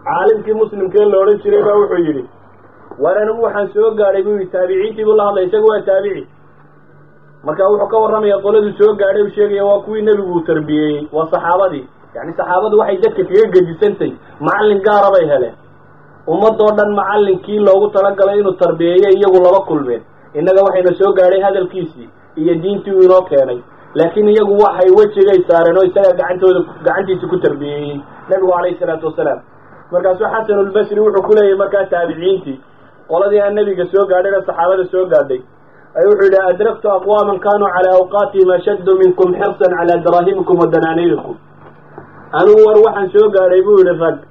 caalimkii muslimkee la odhan jiray baa wuxuu yidhi war anigu waxaan soo gaadhay buu yidhi taabiciintii buu la hadlay isaga waa taabici marka wuxuu ka warramaya qoladuu soo gaadhay uu sheegaya waa kuwii nebigu uu tarbiyeeyey waa saxaabadii yacni saxaabadu waxay dadka kaga gedisantahy macallin gaara bay heleen ummadoo dhan macallinkii loogu talagalay inuu tarbiyeeyo iyagu laba kulmeen innaga waxayna soo gaadhay hadalkiisii iyo diintii uu inoo keenay laakiin iyagu waxay wejigay saareen oo isagaa gacantooda gacantiisa ku tarbiyeeyey nebigu calayhi salaatu wasalaam markaasuu xasanulbasri wuxuu ku leeyahy markaa taabiciintii qoladii aan nebiga soo gaadhayna saxaabada soo gaadhay ay wuxuu yidhi adraktu aqwaaman kanuu calaa awqaatihim ashaddu minkum xirsan calaa daraahimikum wa danaaniirikum anigu war waxaan soo gaadhay buu yidhi rag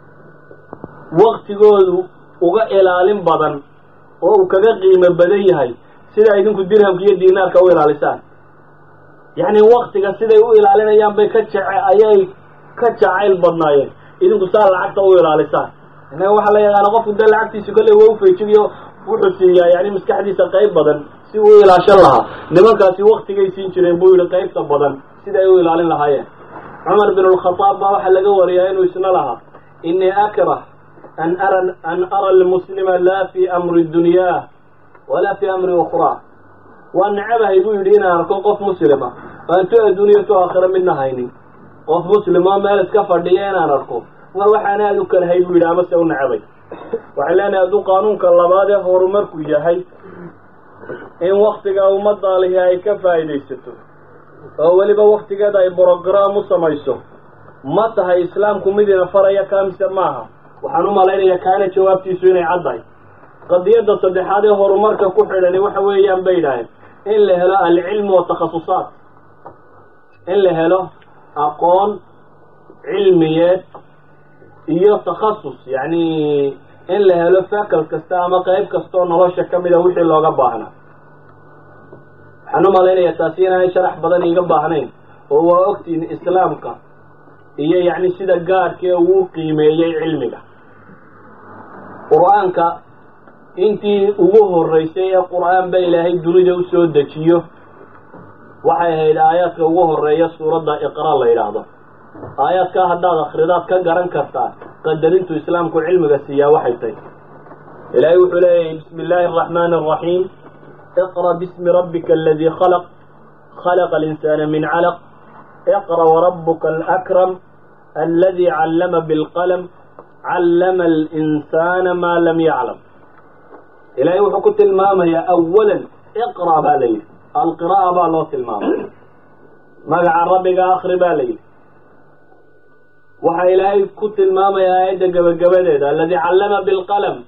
waktigoodu uga ilaalin badan oo uu kaga qiimo badan yahay sida idinku dirhamka iyo diinaarka u ilaalisaan yacni waktiga siday u ilaalinayaan bay ka jece ayay ka jacayl badnaayeen idinku saa lacagta u ilaalisaan innaga waxaa la yaqaana qofku dee lacagtiisa kolley waa ufeejigiyo wuxuu siiyaa yani maskaxdiisa qayb badan si uu ilaashan lahaa nimankaasi waktigay siin jireen buu yidhi qaybta badan sida ay u ilaalin lahaayeen cumar bin alkhadaab baa waxaa laga wariyaa inuu isna lahaa inii akrah an ara an ara almuslima laa fi amri dunyaa walaa fi amri ukhraa waa nacabahay buu yidhi inaan arko qof muslima aan tu adduuniya tu aakhira midna haynin qof muslim oo meel iska fadhiya inaan arko war waxaan aada u kalahay buu yidhi amase u nacabay waxay leenahay hadduu qaanuunka labaad ee horumarku yahay in waktiga ummadaalihi ay ka faa'iidaysato oo weliba waktigeeda ay brograam u samayso ma tahay islaamku mid ina faraya kaamise maaha waxaan u malaynayaa kaana jawaabtiisu inay caddahay qadiyadda saddexaad ee horumarka ku xidhani waxa weeyaan bay yidhaaheen in la helo alcilmu watakhasusaat in la helo aqoon cilmiyeed iyo takhasus yacni in la helo fakal kasta ama qayb kastaoo nolosha ka mida wixii looga baahnaa waxaan u malaynayaa taasi inaanay sharax badan iiga baahnayn oo waa ogtiin islaamka iyo yacni sida gaadhkee uu qiimeeyey cilmiga qur-aanka intii ugu horreysay ee qur-aan ba ilaahay dunida u soo dejiyo waxay ahayd aayaadka ugu horreeya suuradda iqra la yidhaahdo aayaadkaa haddaad akhridaad ka garan kartaa qadarintu islaamku cilmiga siiyaa waxay tahy ilaahay wuxuu leeyahay bismi illaahi araxmaani araxiim iqra bismi rabbika aladii khalaq khalaqa alinsaana min calaq iqra warabuka alakram aladi callama bilqalam callama alinsaana maa lam yaclam ilaahay wuxuu ku tilmaamayaa awalan iqra baa la yidhi alqira'a baa loo tilmaamay magaca rabbiga akri baa la yidhi waxaa ilaahay ku tilmaamaya aayadda gebagabadeeda aladi callama bilqalam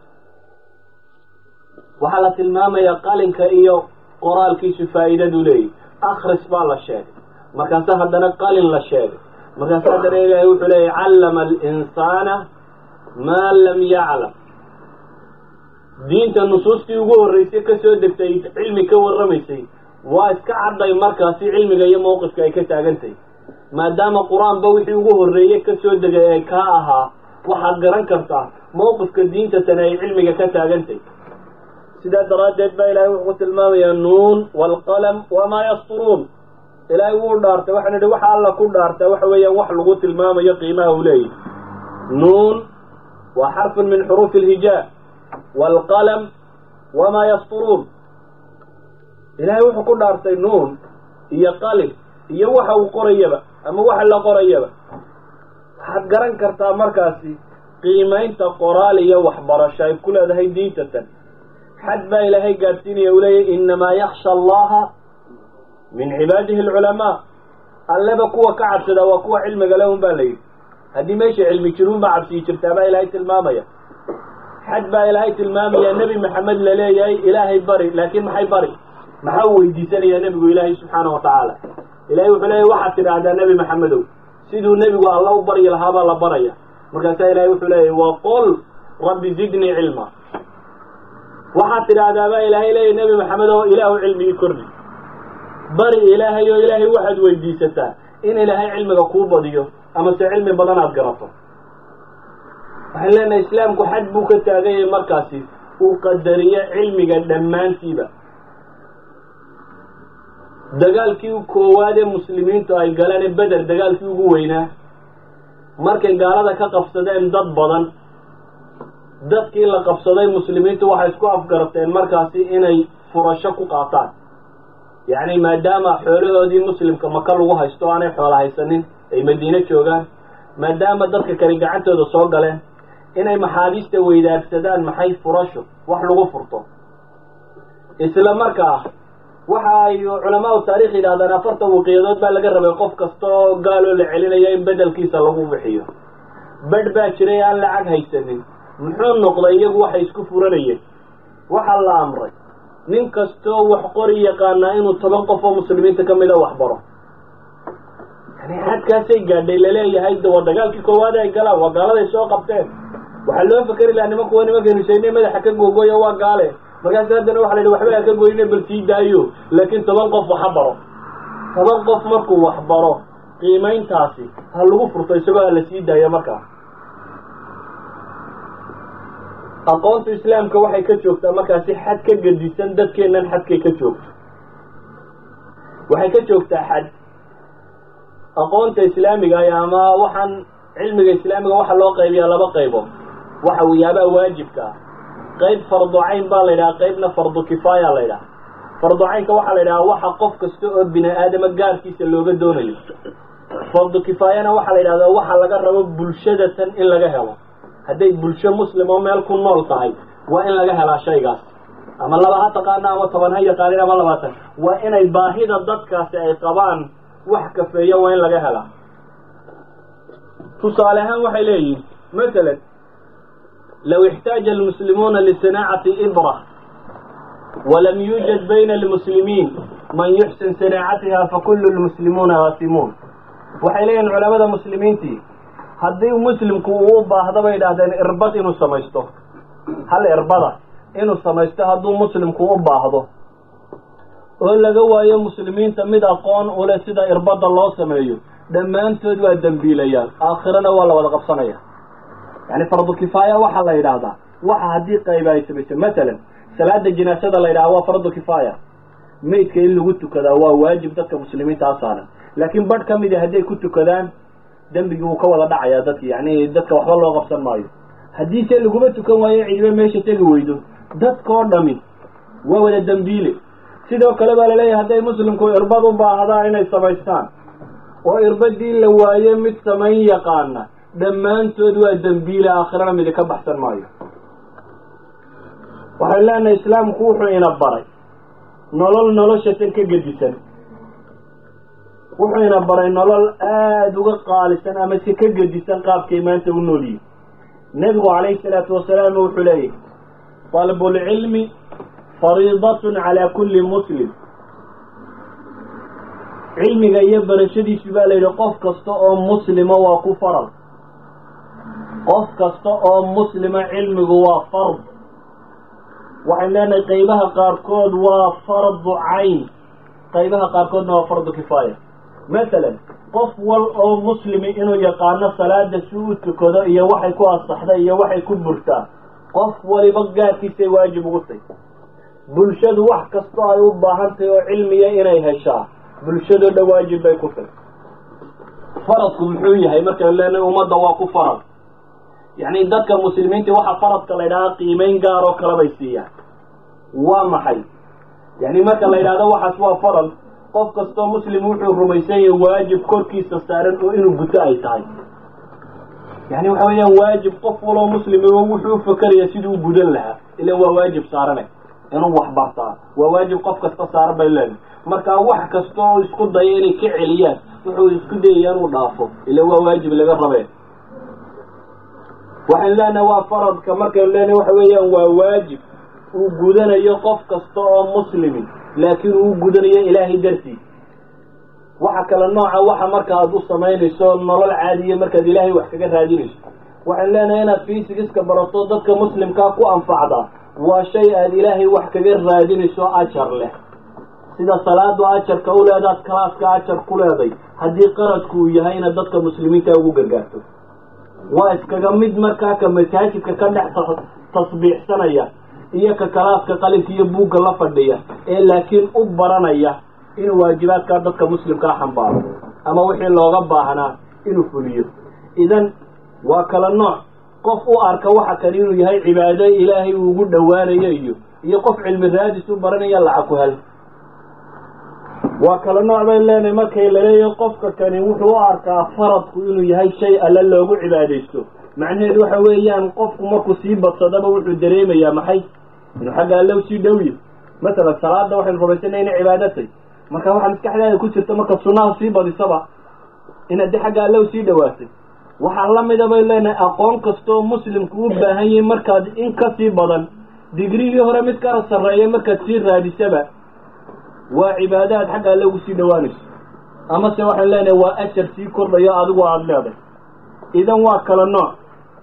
waxaa la tilmaamayaa qalinka iyo qoraalkiisu faa'iidadu leeyahy akris baa la sheegay markaase haddana qalin la sheegay markaase haddana ilaahay wuxuu leeyahy callama alinsaana maa lam yaclam diinta nusuustii ugu horreysay ka soo degtay cilmi ka warramaysay waa iska cadday markaasi cilmiga iyo mawqifka ay ka taagantahay maadaama qur-aanba wixii ugu horreeyey ka soo degay ay kaa ahaa waxaad garan kartaa mawqifka diinta tani ay cilmiga ka taagantahy sidaa daraaddeed baa ilaahay wuxuu ku tilmaamayaa nuun waalqalam wamaa yasturuun ilaahay wuu dhaartay waxaan idhi waxa alla ku dhaartaa waxa weeyaan wax lagu tilmaamayo qiimaha uu leeyahy nuun waa xarfun min xuruufi alhijaa waalqalam wamaa yasturuun ilaahay wuxuu ku dhaartay nuun iyo qalin iyo waxa uu qorayaba ama waxa la qorayaba waxaad garan kartaa markaasi qiimaynta qoraal iyo waxbarasho ay ku leedahay diintatan xad baa ilaahay gaadhsiinaya uu leeyahy innamaa yaksha allaha min cibaadihi alculamaa alleba kuwa ka cabsadaa waa kuwa cilmiga le un baa la yidhi haddii meesha cilmi jiruun baa cabsiyi jirtaa baa ilaahay tilmaamaya xad baa ilaahay tilmaamaya nebi maxamed la leeyahay ilaahay bari laakiin maxay bari maxaa u weydiisanayaa nebigu ilaahay subxaana wa tacaala ilahay wuxuu leeyahy waxaad tidhaahdaa nebi maxamedow siduu nebigu alla u baryi lahaabaa la baraya markaasaa ilahay wuxuu leeyahy waqul rabbi zidnii cilma waxaad tidhaahdaa baa ilaahay leeyahy nebi maxamed oo ilaahu cilmigii kordhi bari ilaahay oo ilaahay waxaad weydiisataa in ilaahay cilmiga kuu badiyo amase cilmi badan aad garato waxaan leenahay islaamku xad buu ka taaganyay markaasi uu qadariyo cilmiga dhammaantiiba dagaalkii koowaad ee muslimiintu ay galeen ee beder dagaalkii ugu weynaa markay gaalada ka qabsadeen dad badan dadkii la qabsaday muslimiintu waxay isku afgarateen markaasi inay furasho ku qaataan yacni maadaama xoolahoodii muslimka maka lagu haysto o aanay xoola haysanin ay madiine joogaan maadaama dadka kale gacantooda soo galeen inay maxaabiista weydaarsadaan maxay furasho wax lagu furto isla markaa waxa ay culamaau taarikh yidhahdaan afartan waqiyadood baa laga rabay qof kasta oo gaaloo la celinayo in bedelkiisa lagu bixiyo bedh baa jiray aan lacag haysanin muxuu noqday iyagu waxay isku furanayeen waxaa la amray nin kastoo wax qori yaqaanaa inuu toban qof oo muslimiinta ka mida wax baro yani xadkaasay gaadhay laleeyahay waa dagaalkii koowaad ay galaan waa gaaladay soo qabteen waxaa loo fakeri lahaa nimanku waa nimankeenu sheegnay madaxa ka googooya waa gaale markaas haddana waxa la yidhi waxba ha ka goyne bal sii daayo laakiin toban qof waxa baro toban qof markuu wax baro qiimayntaasi ha lagu furto isagoo ha la sii daayo markaa aqoonta islaamka waxay ka joogtaa markaasi xad ka gedisan dadkeennan xadkay ka joogto waxay ka joogtaa xad aqoonta islaamiga ay ama waxaan cilmiga islaamiga waxa loo qaybiyaa laba qaybood waxa wiyaabaha waajibka ah qayb fardu cayn baa la yidhaha qaybna fardu kifaaya la yidhaha fardu caynka waxaa la yidhaha waxa qof kasta oo bini aadama gaarkiisa looga doonayo fardu kifaayana waxaa la yidhahdaa waxa laga rabo bulshadatan in laga helo hadday bulsho muslim oo meel ku nool tahay waa in laga helaa shaygaas ama laba ha taqaana ama toban ha yaqaanin ama labaatan waa inay baahida dadkaasi ay qabaan wax kafeeya waa in laga helaa tusaale ahaan waxay leeyihin masalan low ixtaaja almuslimuuna lisinaacati ibra walam yuujad bayna almuslimiin man yuxsin sinaacatiha fakulu lmuslimuuna aasimuun waxay leeyihin culamada muslimiintii haddii muslimku uu u baahda bay idhaahdeen irbad inuu samaysto hal irbada inuu samaysto hadduu muslimku u baahdo oo laga waayo muslimiinta mid aqoon ule sida irbadda loo sameeyo dhammaantood waa dembiilayaan aakhirana waa la wada qabsanaya yani fardu kifaaya waxaa la yidhaahdaa waxa haddii qayba ay samayso matalan salaada jinaasada la yidhaha waa fardu kifaaya maydka in lagu tukadaa waa waajib dadka muslimiinta a saaran laakiin badh ka midi hadday ku tukadaan dembigii wuu ka wada dhacayaa dadki yani dadka waxba loo qabsan maayo haddiise laguma tukan waayo cidiba meesha tegi weydo dadkao dhami waa wada dembiile sidoo kale baa laleeyahay hadday muslimku irbad u baahdaan inay samaystaan oo irbadii la waaye mid samayn yaqaana dhammaantood waa dembiile aakhirana midi ka baxsan maayo waxay leenahay islaamku wuxuu ina baray nolol noloshatan ka gedisan wuxuu ina baray nolol aada uga qaalisan ama si ka gedisan qaabkay maanta u noolyihin nebigu calayhi salaatu wasalaam wuxuu leeyahy talbulcilmi fariidatun calaa kulli muslim cilmiga iyo barashadiisu baa la yidhi qof kasta oo muslima waa ku faral qof kasta oo muslima cilmigu waa fard waxayn leenahay qaybaha qaarkood waa fardu cayn qaybaha qaarkoodna waa fardu kifaaya masalan qof wal oo muslimi inuu yaqaano salaada si u tukado iyo waxay ku asaxda iyo waxay ku burtaa qof waliba gaarkiisay waajib ugu tay bulshadu wax kastoo ay u baahan tahay oo cilmiya inay heshaa bulshadoo dhan waajib bay ku tay faradku muxuu yahay markaynu leenahay ummadda waa ku farad yacni dadka muslimiinta waxa faradka la ydhahaa qiimeyn gaar oo kale bay siiyaan waa maxay yani marka la yidhahdo waxaas waa farad qof kastoo muslim wuxuu rumaysan yahay waajib korkiisa saaran oo inuu guto ay tahay yani waxa weeyaan waajib qof waloo muslimiba wuxuu ufakeraya siduu u gudan lahaa ilan waa waajib saarane inuu wax bartaa waa waajib qof kasta saaran bay leedahay marka wax kasta oo isku daya inay ka celiyaan wuxuu isku dayaya inuu dhaafo ilan waa waajib laga rabee waxaan leenahay waa faradka markaynu leenahay waxa weeyaan waa waajib uu gudanayo qof kasta oo muslimi laakiin uu gudanayo ilaahay dartiis waxa kale nooca waxa marka aad u samaynayso nolol caadiya markaad ilaahay wax kaga raadinayso waxaan leenahay inaad fiisigiska barato dadka muslimkaa ku anfacdaa waa shay aad ilaahay wax kaga raadinayso ajar leh sida salaadu ajarka u leedaad kalaaska ajar ku leeday haddii qaradku uu yahay inaad dadka muslimiinta ugu gargaarto waa iskaga mid markaa ka masaajidka ka dhex tasbiixsanaya iyo ka kalaaska qalinka iyo buugga la fadhiya ee laakiin u baranaya inuu waajibaadkaa dadka muslimkaa xambaaro ama wixii looga baahnaa inuu fuliyo idan waa kala nooc qof u arka waxa kan inuu yahay cibaado ilaahay uu ugu dhowaanayo iyo iyo qof cilmi raadis u baranaya lacag ku hel waa kala nooc bay leenahay markay laleeyahay qofka kani wuxuu u arkaa faradku inuu yahay shay alle loogu cibaadaysto macnaheedu waxa weeyaan qofku markuu sii badsadaba wuxuu dareemayaa maxay inuu xagga alle usii dhowyo masalan salaada waxaynu rumaysanay inay cibaadatay marka waxaa maskaxdaada ku jirta marka sunnaha sii badisaba inaad de xagga alle usii dhawaatay waxaa la mida bay leenahay aqoon kastoo muslimku u baahan yahay markaad in kasii badan digrigii hore mid kala sarreeya markaad sii raadisaba waa cibaadaad xagga alle ugu sii dhowaanayso amase waxaan leenahay waa ajar sii kordhayo adigu aada leeday idan waa kala nooc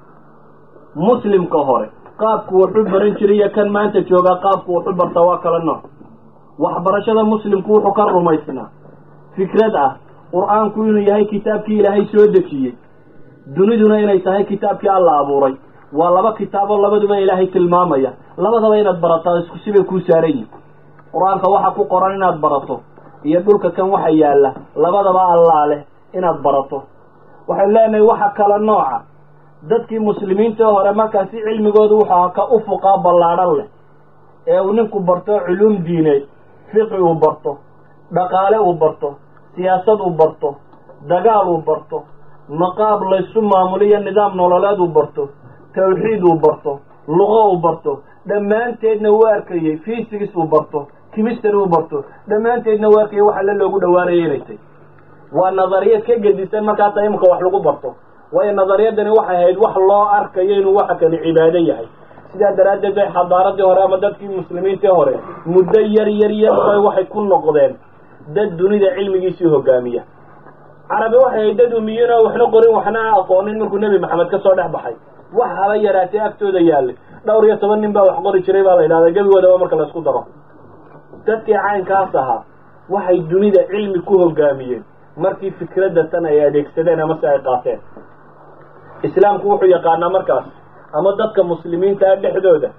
muslimka hore qaabku wuxu baran jiray iyo kan maanta joogaa qaabku wuxu bartaa waa kala nooc waxbarashada muslimku wuxuu ka rumaysnaa fikrad ah qur-aanku inuu yahay kitaabkii ilaahay soo dejiyey duniduna inay tahay kitaabkii alla abuuray waa laba kitaabo labaduba ilaahay tilmaamaya labadaba inaad barataa isku sibay kuu saaran yihin qur-aanka waxa ku qoran inaad barato iyo dhulka kan waxa yaalla labadaba allaa leh inaad barato waxay leenahay waxa kala nooca dadkii muslimiinta hore markaasi cilmigooda wuxuu ka ufuqaa ballaadhan leh ee uu ninku barto culuum diineed fiqi uu barto dhaqaale uu barto siyaasad uu barto dagaal uu barto maqaab laysu maamuliyo nidaam nololeed uu barto tawxiid uu barto luqo uu barto dhammaanteedna uu arkayey physics uu barto chemistry uu barto dhammaanteedna uu arkayay wax alle loogu dhawaanaya inay tay waa nadariyad ka gedisan markaasa imika wax lagu barto waayo nadariyadani waxay ahayd wax loo arkayo inuu waxa kani cibaado yahay sidaa daraaddeed bay xadaaradii hore ama dadkii muslimiintii hore muddo yar yar yar bay waxay ku noqdeen dad dunida cilmigiisii hogaamiya carabi waxay ahayd dad umiyiin oo waxna qorin waxna aqoonin markuu nebi maxamed ka soo dhex baxay wax haba yaraatee agtooda yaallay dhowr iyo toban nin baa wax qori jiray baa la yidhahdaa gebigoodaba marka laysku daro dadkii caynkaas ahaa waxay dunida cilmi ku hogaamiyeen markii fikradda tan ay adeegsadeen ama si ay qaateen islaamku wuxuu yaqaanaa markaas ama dadka muslimiinta dhexdooda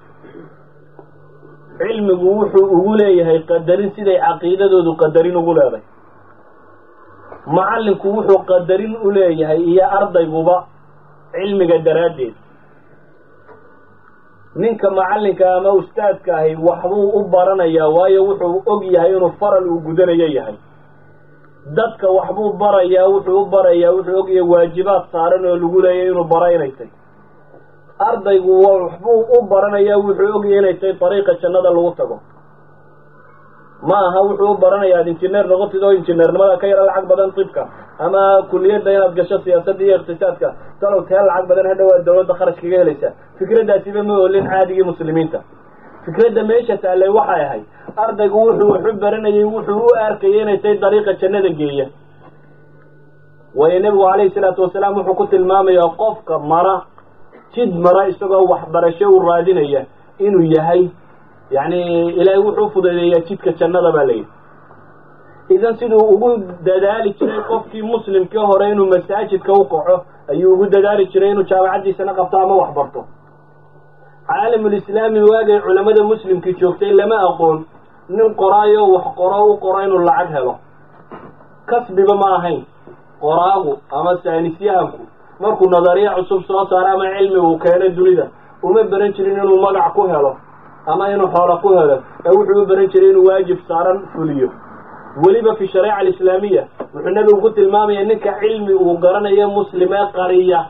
cilmigu wuxuu ugu leeyahay qadarin siday caqiidadoodu qadarin ugu leeday macallinku wuxuu qadarin u leeyahay iyo ardayguba cilmiga daraaddeed ninka macallinka ama ustaadka ahi waxbuu u baranayaa waayo wuxuu og yahay inuu faral uu gudanayo yahay dadka waxbuu barayaa wuxuu u barayaa wuxuu og yahay waajibaad saaran oo lagu leeyahy inuu bara inay tay ardaygu waxbuu u baranayaa wuxuu ogyahay inay tahay dariiqa jannada lagu tago ma aha wuxuu u baranayaa ad injineer noqotid oo injineernimada ka yara lacag badan tibka ama kuliyadda inaad gasho siyaasadda iyo iqtisaadka talow tee lacag badan hadhowaad dawladda kharash kaga helaysaa fikraddaasiba ma olin caadigii muslimiinta fikradda meesha taallay waxay ahayd ardaygu wuxuu waxu baranayay wuxuu u arkayay inay tahay dariiqa jannada geeya waayo nebigu calayhi salaatu wasalaam wuxuu ku tilmaamayaa qofka mara jid mara isagoo waxbarasho u raadinaya inuu yahay yacni ilaahay wuxuu fududeeyaa jidka jannada baa layidhi idan siduu ugu dadaali jiray qofkii muslimkii hore inuu masaajidka u kaco ayuu ugu dadaali jiray inuu jaamacaddiisana qabto ama wax barto caalamulislaami waagay culammada muslimkii joogtay lama aqoon nin qoraayo wax qoro u qoro inuu lacag helo kasbiba ma ahayn qoraagu ama saanisyahanku markuu nadariya cusub soo saaro ama cilmi uu keeno dunida uma baran jirin inuu magac ku helo ama inuu xoolo ku helo ee wuxuu u baran jiray inuu waajib saaran fuliyo weliba fi shareeca alislaamiya wuxuu nebigu ku tilmaamaya ninka cilmi uu garanayo muslim ee qariya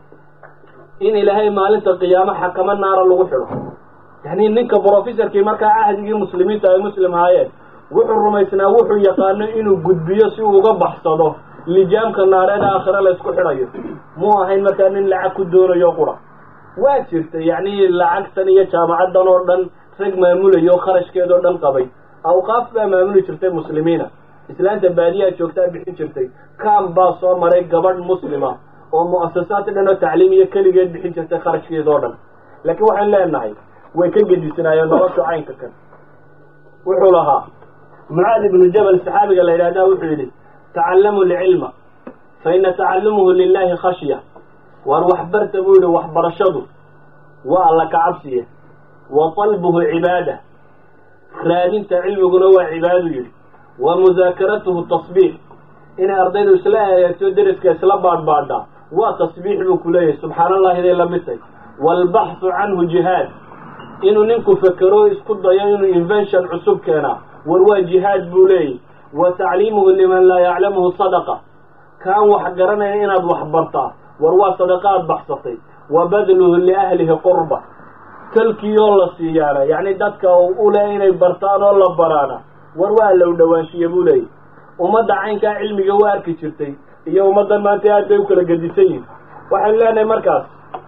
in ilaahay maalinta qiyaamo xakamo naara lagu xidho yacni ninka brofessorkii markaa cahdigii muslimiinta ay muslim haayeen wuxuu rumaysnaa wuxuu yaqaano inuu gudbiyo si uu uga baxsado lijaamka naareed aakhire laysku xidhayo muu ahayn markaa nin lacag ku doonayo qura waa jirta yacni lacagtan iyo jaamacaddan oo dhan rag maamulayo kharashkeed oo dhan qabay awqaaf baa maamuli jirtay muslimiina islaanta baadiyaa joogtaa bixin jirtay kaam baa soo maray gabadh muslima oo mu'asasaad dhan oo tacliimiya keligeed bixin jirtay kharashkeed oo dhan laakiin waxaan leenahay way ka gedisanaayeen nolosha caynka kan wuxuu lahaa mucaad ibnu jabal saxaabiga la yidhahdaa wuxuu yidhi tacallamu lcilma fa ina tacallumuhu lilahi khashya waar waxbarta buu yihi waxbarashadu waa alla ka cabsiya wa talbuhu cibaada raadinta cilmiguna waa cibaadu yidhi wa musaakaratuhu tasbiix inay ardaydu isla eeegto deriska isla baadhbaadhaa waa tasbiix buu ku leeyahay subxaan allahiday la midtay waalbaxthu canhu jihaad inuu ninku fekero isku dayo inuu invention cusub keenaa war waa jihaad buu leeyahy wa tacliimuhu liman laa yaclamuhu sadaqa kaan wax garanaya inaad wax bartaa war waa sadaqaad baxsatay wa badluhu liahlihi qurba talkii oo la siiyaana yacni dadka u leh inay bartaan oo la baraana war waa low dhawaanshiya buu leeyahy ummadda caynkaa cilmiga u arki jirtay iyo ummaddan maanta aad bay u kala gedisan yihin waxaynu leenahay markaas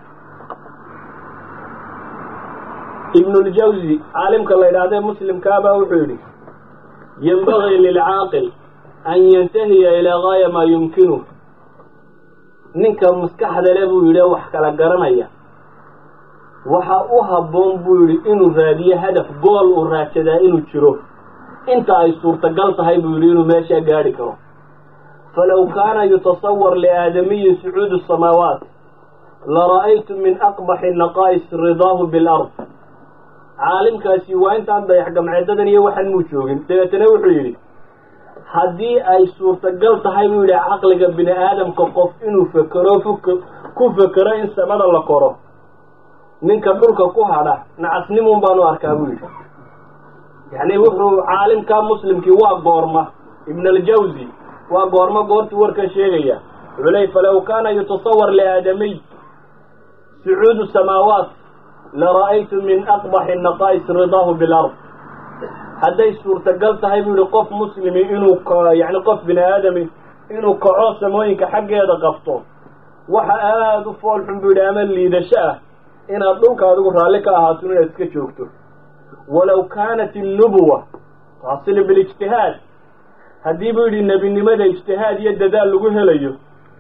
ibnuljawzi caalimka la yidhahdee muslimkaabaa wuxuu yidhi yenbagii lilcaaqil an yantahiya ilaa gaaya maa yumkinu ninka maskaxda le buu yidhi wax kala garanaya waxa u habboon buu yidhi inuu raadiyo hadaf gool uu raadsadaa inuu jiro inta ay suurtagal tahay buu yidhi inuu meeshaa gaadhi karo falow kaana yutasawar liaadamiyi sucuudu samaawaat lara'aytu min aqbaxi naqaa'is ridaahu bilard caalimkaasi waa intaan dayax gamceedadan iyo waxan muu joogin dabeetana wuxuu yidhi haddii ay suurtagal tahay buu yidhi caqliga bini aadamka qof inuu fekero fuk ku fekero in samada la koro ninka dhulka ku hadha nacasnimun baanu arkaa buu yidhi yacni wuxuu caalimkaa muslimkii waa goorma ibn aljawzi waa goormo goortii warka sheegaya wuxuu leey falow kaana yutasawar liaadamiy sucuudu samaawaat lara'aytu min aqbaxi naqaa'is ridaahu bilard hadday suurtagal tahay buu yihi qof muslimi inuu yani qof bini aadami inuu kaco samooyinka xaggeeda qabto waxa aada u fool xun buu yidhi ama liidasho ah inaad dhulka adigu raalli ka ahaato inaad iska joogto walow kaanat innubuwa taasilu bilijtihaad haddii buu yidhi nebinimada ijtihaad iyo dadaal lagu helayo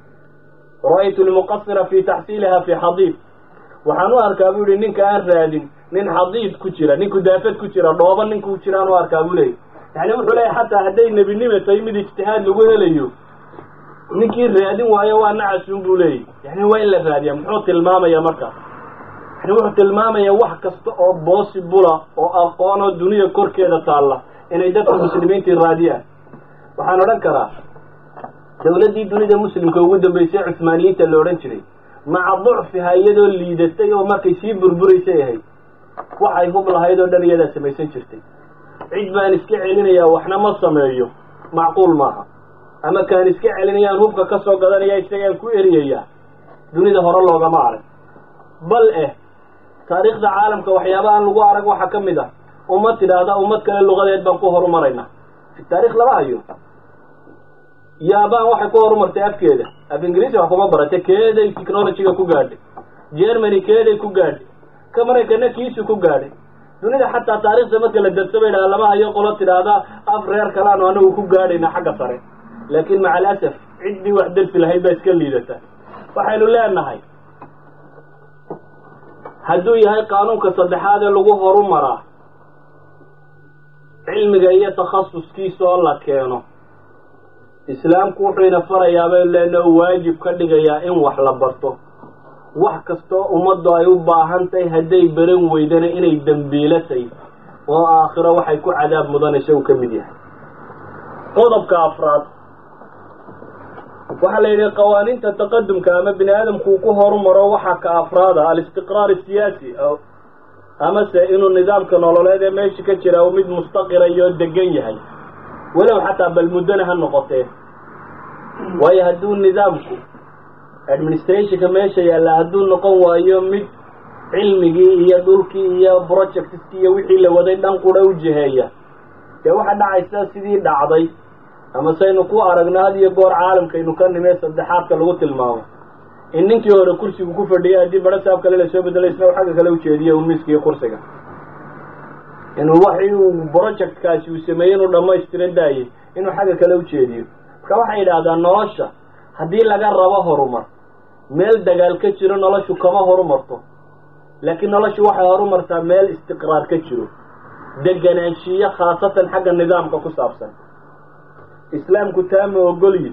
ra'aytu lmuqasira fi taxsiiliha fi xadiid waxaan u arkaa buu yihi ninka aan raadin nin xadiid ku jira ninku daafad ku jira dhooba ninkuu jiraan u arkaa buu leeyay yani wuxuu leeyahy xataa hadday nebinima tahay mid ijtihaad lagu helayo ninkii raadin waayo waa nacasun buu leeyahy yani waa in la raadiya muxuu tilmaamaya markaas yani wuxuu tilmaamaya wax kasta oo boosibula oo aqoon oo dunida korkeeda taalla inay dadka muslimiintii raadiyaan waxaan odhan karaa dawladdii dunida muslimka ugu dambeysay cusmaaniyiinta la odhan jiray maca ducfiha iyadoo liidatay oo markay sii burburaysay ahayd waxay hub lahayd oo dhan iyadaa samaysan jirtay cid baan iska celinayaa waxna ma sameeyo macquul maaha ama kaan iska celinayaan hubka ka soo gadanaya isagaan ku eriyayaa dunida hore loogama arag bal eh taariikhda caalamka waxyaabahaan lagu arag waxaa ka mid ah ummad tidhaahda ummad kale lugadeed baan ku horumaraynaa fi taarikh lama hayo yaabaan waxay ku horumartay afkeeda af ingiriisi wax kuma baratay keeday technologyga ku gaadhay germany keeday ku gaadhay ka maraykana kiisu ku gaadhay dunida xataa taarikhda marka la darso bay dhaha lama hayo qolo tidhaahda af reer kalaanu anagu ku gaadhayna xagga sare laakiin maca alasaf ciddii wax darsi lahayd baa iska liidata waxaynu leenahay hadduu yahay qaanuunka saddexaad ee lagu horumaraa cilmiga iyo takhasuskiisa oo la keeno islaamku wuxuu ina farayaa baynu leenaha u waajib ka dhigayaa in wax la barto wax kastoo ummaddu ay u baahan tahay hadday baran weydana inay dembiilatay oo aakhiro waxay ku cadaab mudanaysa uu ka mid yahay qodobka afraad waxaa la yidhi qawaaniinta taqadumka ama bini aadamku uu ku horumaro waxaa ka afraada alistiqraar asiyaasi amase inuu nidaamka nololeed ee meesha ka jira uu mid mustaqira iyo degan yahay walow xataa bal muddona ha noqotee waayo hadduu nidaamku administrationka meesha yaalla hadduu noqon waayo mid cilmigii iyo dhulkii iyo projectskii iyo wixii la waday dhan qura u jiheeya dee waxaa dhacaysa sidii dhacday ama saynu ku aragno had iyo goor caalamkaynu ka nimee saddexaadka lagu tilmaamo in ninkii hore kursigu ku fadhiyay haddii baro saab kale lasoo bedelay isna u xagga kale ujeediyo umiiska iyo kursiga inuu waxii uu projectkaasi uu sameeyey inuu dhammaystiran daayey inuu xagga kale ujeediyo marka waxay yidhaahdaan nolosha haddii laga rabo horumar meel dagaal ka jiro noloshu kama horumarto laakiin noloshu waxay horumartaa meel istiqraar ka jiro deganaanshiyo khaasatan xagga nidaamka ku saabsan islaamku taa ma ogolyi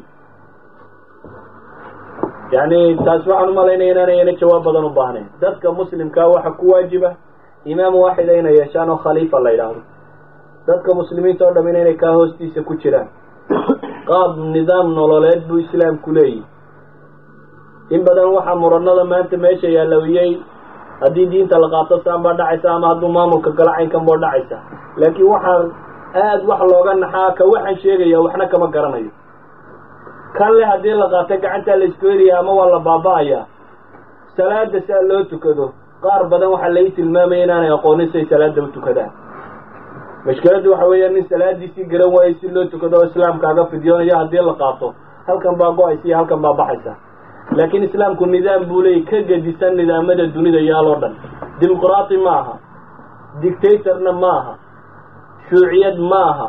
yani taas waxaan umalaynaya inaanayana jawaab badan u baahnayn dadka muslimkaa waxa ku waajiba imaam waaxida inay yeeshaan oo khaliifa la yidhaahdo dadka muslimiinta oo dhamin inay kaa hoostiisa ku jiraan qaab nidaam nololeed buu islaamku leeyihi in badan waxaa muranada maanta meesha yaalawiyey haddii diinta la qaato saan baa dhacaysa ama hadduu maamulka galo caynkan boo dhacaysa laakiin waxaan aada wax looga naxaa ka waxaan sheegaya waxna kama garanayo kan le haddii la qaato gacantaa la isku helaya ama waa la baaba-ayaa salaada saa loo tukado qaar badan waxaa lai tilmaamaya inaanay aqoonin siay salaada u tukadaan mashkiladdu waxa weeya nin salaadiisii garan waayo si loo tukado oo islaamkaaga fidyoonayo haddii la qaato halkan baa go-aysa iyo halkan baa baxaysa laakiin islaamku nidaam buu leeyay ka gedisan nidaamada dunida yaaloo dhan dimuqraati ma aha dictatorna ma aha shuuciyad ma aha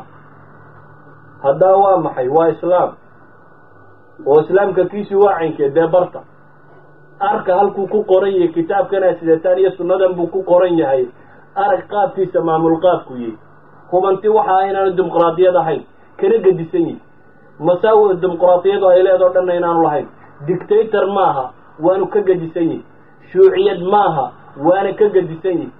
haddaa waa maxay waa islaam oo islaamka kiisi waa caynkee dee barta arka halkuu ku qoran yahay kitaabkana sidataan iyo sunnadan buu ku qoran yahay arag qaabkiisa maamul qaabku yihi hubanti waxa ah inaanu dimuqraadiyad ahayn kana gedisan yihi masaawi dimuqraadiyadu ay leedoo dhanna inaanu lahayn dictator maaha waanu ka gedisan yihi shuuciyad maaha waana ka gedisan yihi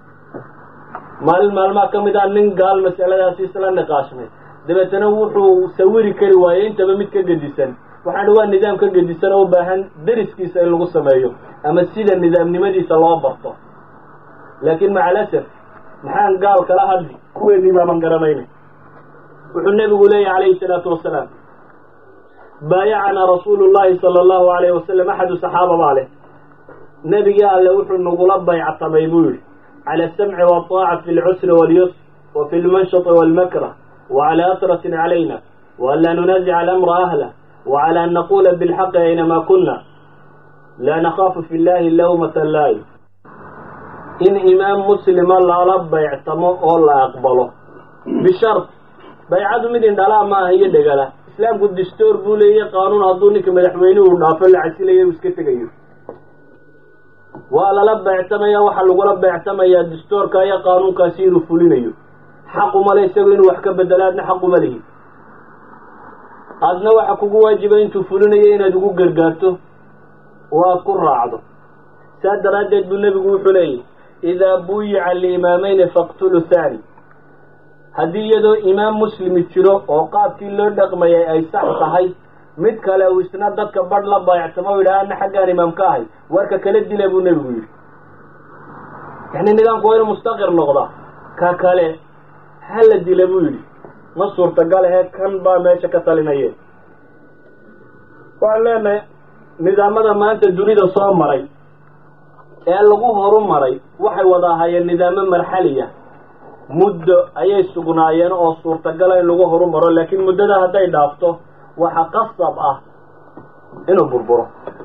maalin maalmaha ka mid ah nin gaal masaladaasi isla niqaashmay dabeetana wuxuu sawiri kari waayey intaba mid ka gedisan waxaana waa nidaam ka gedisan oo u baahan deriskiisa in lagu sameeyo ama sida nidaamnimadiisa loo barto laakiin maca alasaf maxaan gaal kala hadli kuweedii baaban garanayna wuxuu nebigu leeyahy calayhi salaatu wasalaam baayacanaa rasuulu llahi sala allahu alayhi wasalam axadu saxaaba baa leh nebigii alle wuxuu nagula bayctamay buu yihi cala asamci waataaca fi lcusri walyusr wa fi lmanshati walmakrah wacala asratin calayna waan laa nunaasica alamra ahlah wacala an naqula bilxaqi aynama kuna laa nakaafu fi llahi lawmata laay in imaam muslima lala bayctamo oo la aqbalo bishart baycadu mid indhalaa ma aha iyo dhegala islaamku distoor buu leeyahy qaanuun hadduu ninka madaxweynuhu dhaafo la casilayo u iska tegayo waa lala beectamaya waxaa lagula beectamayaa distoorka iyo qaanuunkaasi inuu fulinayo xaquma le isagu inuu wax ka bedelo adna xaquma lihi adna waxa kugu waajiba intuu fulinayo inaad ugu gargaarto oo aad ku raacdo saas daraaddeed buu nebigu wuxuu leeyahy idaa buyica liimaamayni faqtulu thani haddii iyadoo imaam muslimi jiro oo qaabkii loo dhaqmayay ay sax tahay mid kale uu isna dadka badh la baayactamo o yidhaha ana xaggaan imaam ka ahay warka kala dila buu nebigu yidhi yani nidaamku waa inuu mustaqir noqdaa ka kale hala dila buu yidhi ma suurtagal ahe kan baa meesha ka talinayeen waxaan leenahay nidaamada maanta dunida soo maray ee lagu horu maray waxay wada ahaayeen nidaamo marxaliya muddo ayay sugnaayeen oo suurtagala in lagu horu maro laakiin muddada hadday dhaafto waxa qasab ah inuu burburo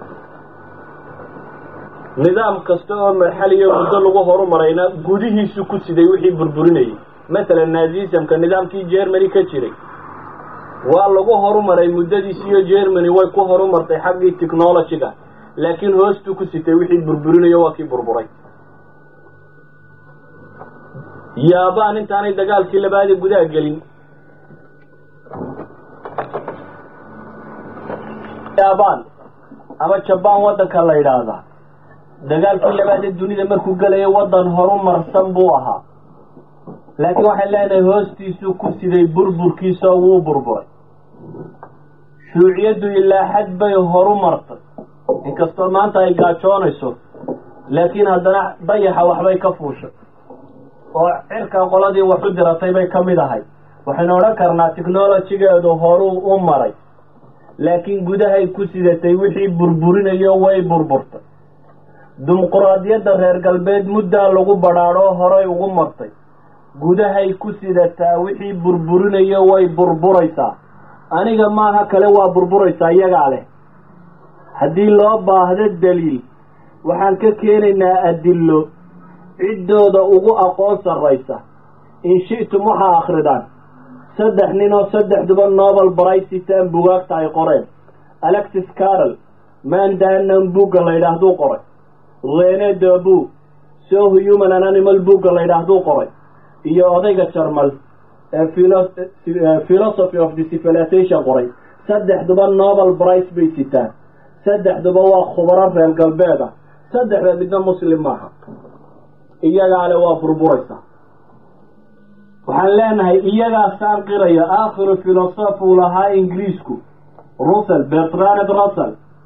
nidaam kasta oo marxaliya muddo lagu horumarayna gudihiisu ku siday wixii burburinayay masalan nazisamka nidaamkii germany ka jiray waa lagu horumaray muddadiisiiyo germany way ku horumartay xaggii technologyga laakiin hoostuu ku sitay wixii burburinayo waa kii burburay yaabaan intaanay dagaalkii labaadii gudaha gelin yaabaan ama jabaan waddanka la yidhaahdaa dagaalkii labaadee dunida markuu gelayo waddan horumarsan buu ahaa laakiin waxay leenahay hoostiisuu ku siday burburkiisa wuu burburay shuuciyaddu ilaa xad bay horu martay inkastoo maanta ay gaajoonayso laakiin haddana dayaxa waxbay ka fuushay oo cirka qoladii wax u diratay bay ka mid ahay waxaynu odhan karnaa technolojigeedu horuu u maray laakiin gudahay ku sidatay wixii burburinayo way burburtay dimuquraadiyadda reer galbeed muddaa lagu badhaadhoo horay ugu martay gudahay ku sidataa wixii burburinayo way burburaysaa aniga maaha kale waa burburaysaa iyagaa leh haddii loo baahdo daliil waxaan ka keenaynaa adillo ciddooda ugu aqoon sarraysa in shi'tum waxaa akridaan saddex nin oo saddexduba nobel braysitan bugaagta ay qoreen alexis carol mandanan bugga la yidhaahduu qoray rene dabu so human an animal bugga la yidhaahduu qoray iyo odayga jarmal ee philosophy of the civilization qoray saddexduba nobel brice bay sitaan saddexduba waa khubaro reer galbeed ah saddexda midna muslim maaha iyagaale waa burburaysa waxaan leenahay iyagaa saanqiraya aakhiru filosof uu lahaa ingiriisku russell bertrand russell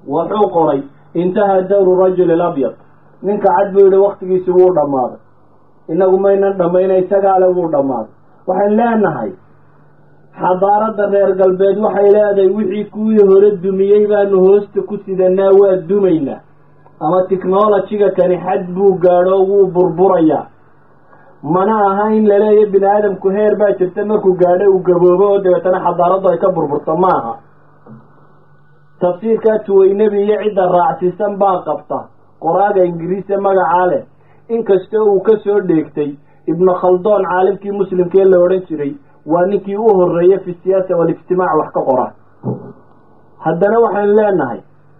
wuxuu qoray intahaa dawru rajuli labyad ninka cad buu yihi waktigiisi wuu dhammaaday inagu maynan dhammayna isagaale wuu dhammaaday waxayn leenahay xadaaradda reer galbeed waxay leedahay wixii kuwii hore dumiyey baanu hoosta ku sidanaa waa dumaynaa ama technolojiga kani xad buu gaadho wuu burburayaa mana aha in laleeya bini aadamku heer baa jirta markuu gaadho uu gaboobo oo dabeetana xadaaraddu ay ka burburto ma aha tafsiirkaa tuweynebi iyo cidda raacsiisan baa qabta qoraaga ingiriise magacaa leh inkastoo uu ka soo dheegtay ibnu khaldoon caalimkii muslimkee la odhan jiray waa ninkii u horreeyey fi siyaasa walijtimaac wax ka qora haddana waxaynu leenahay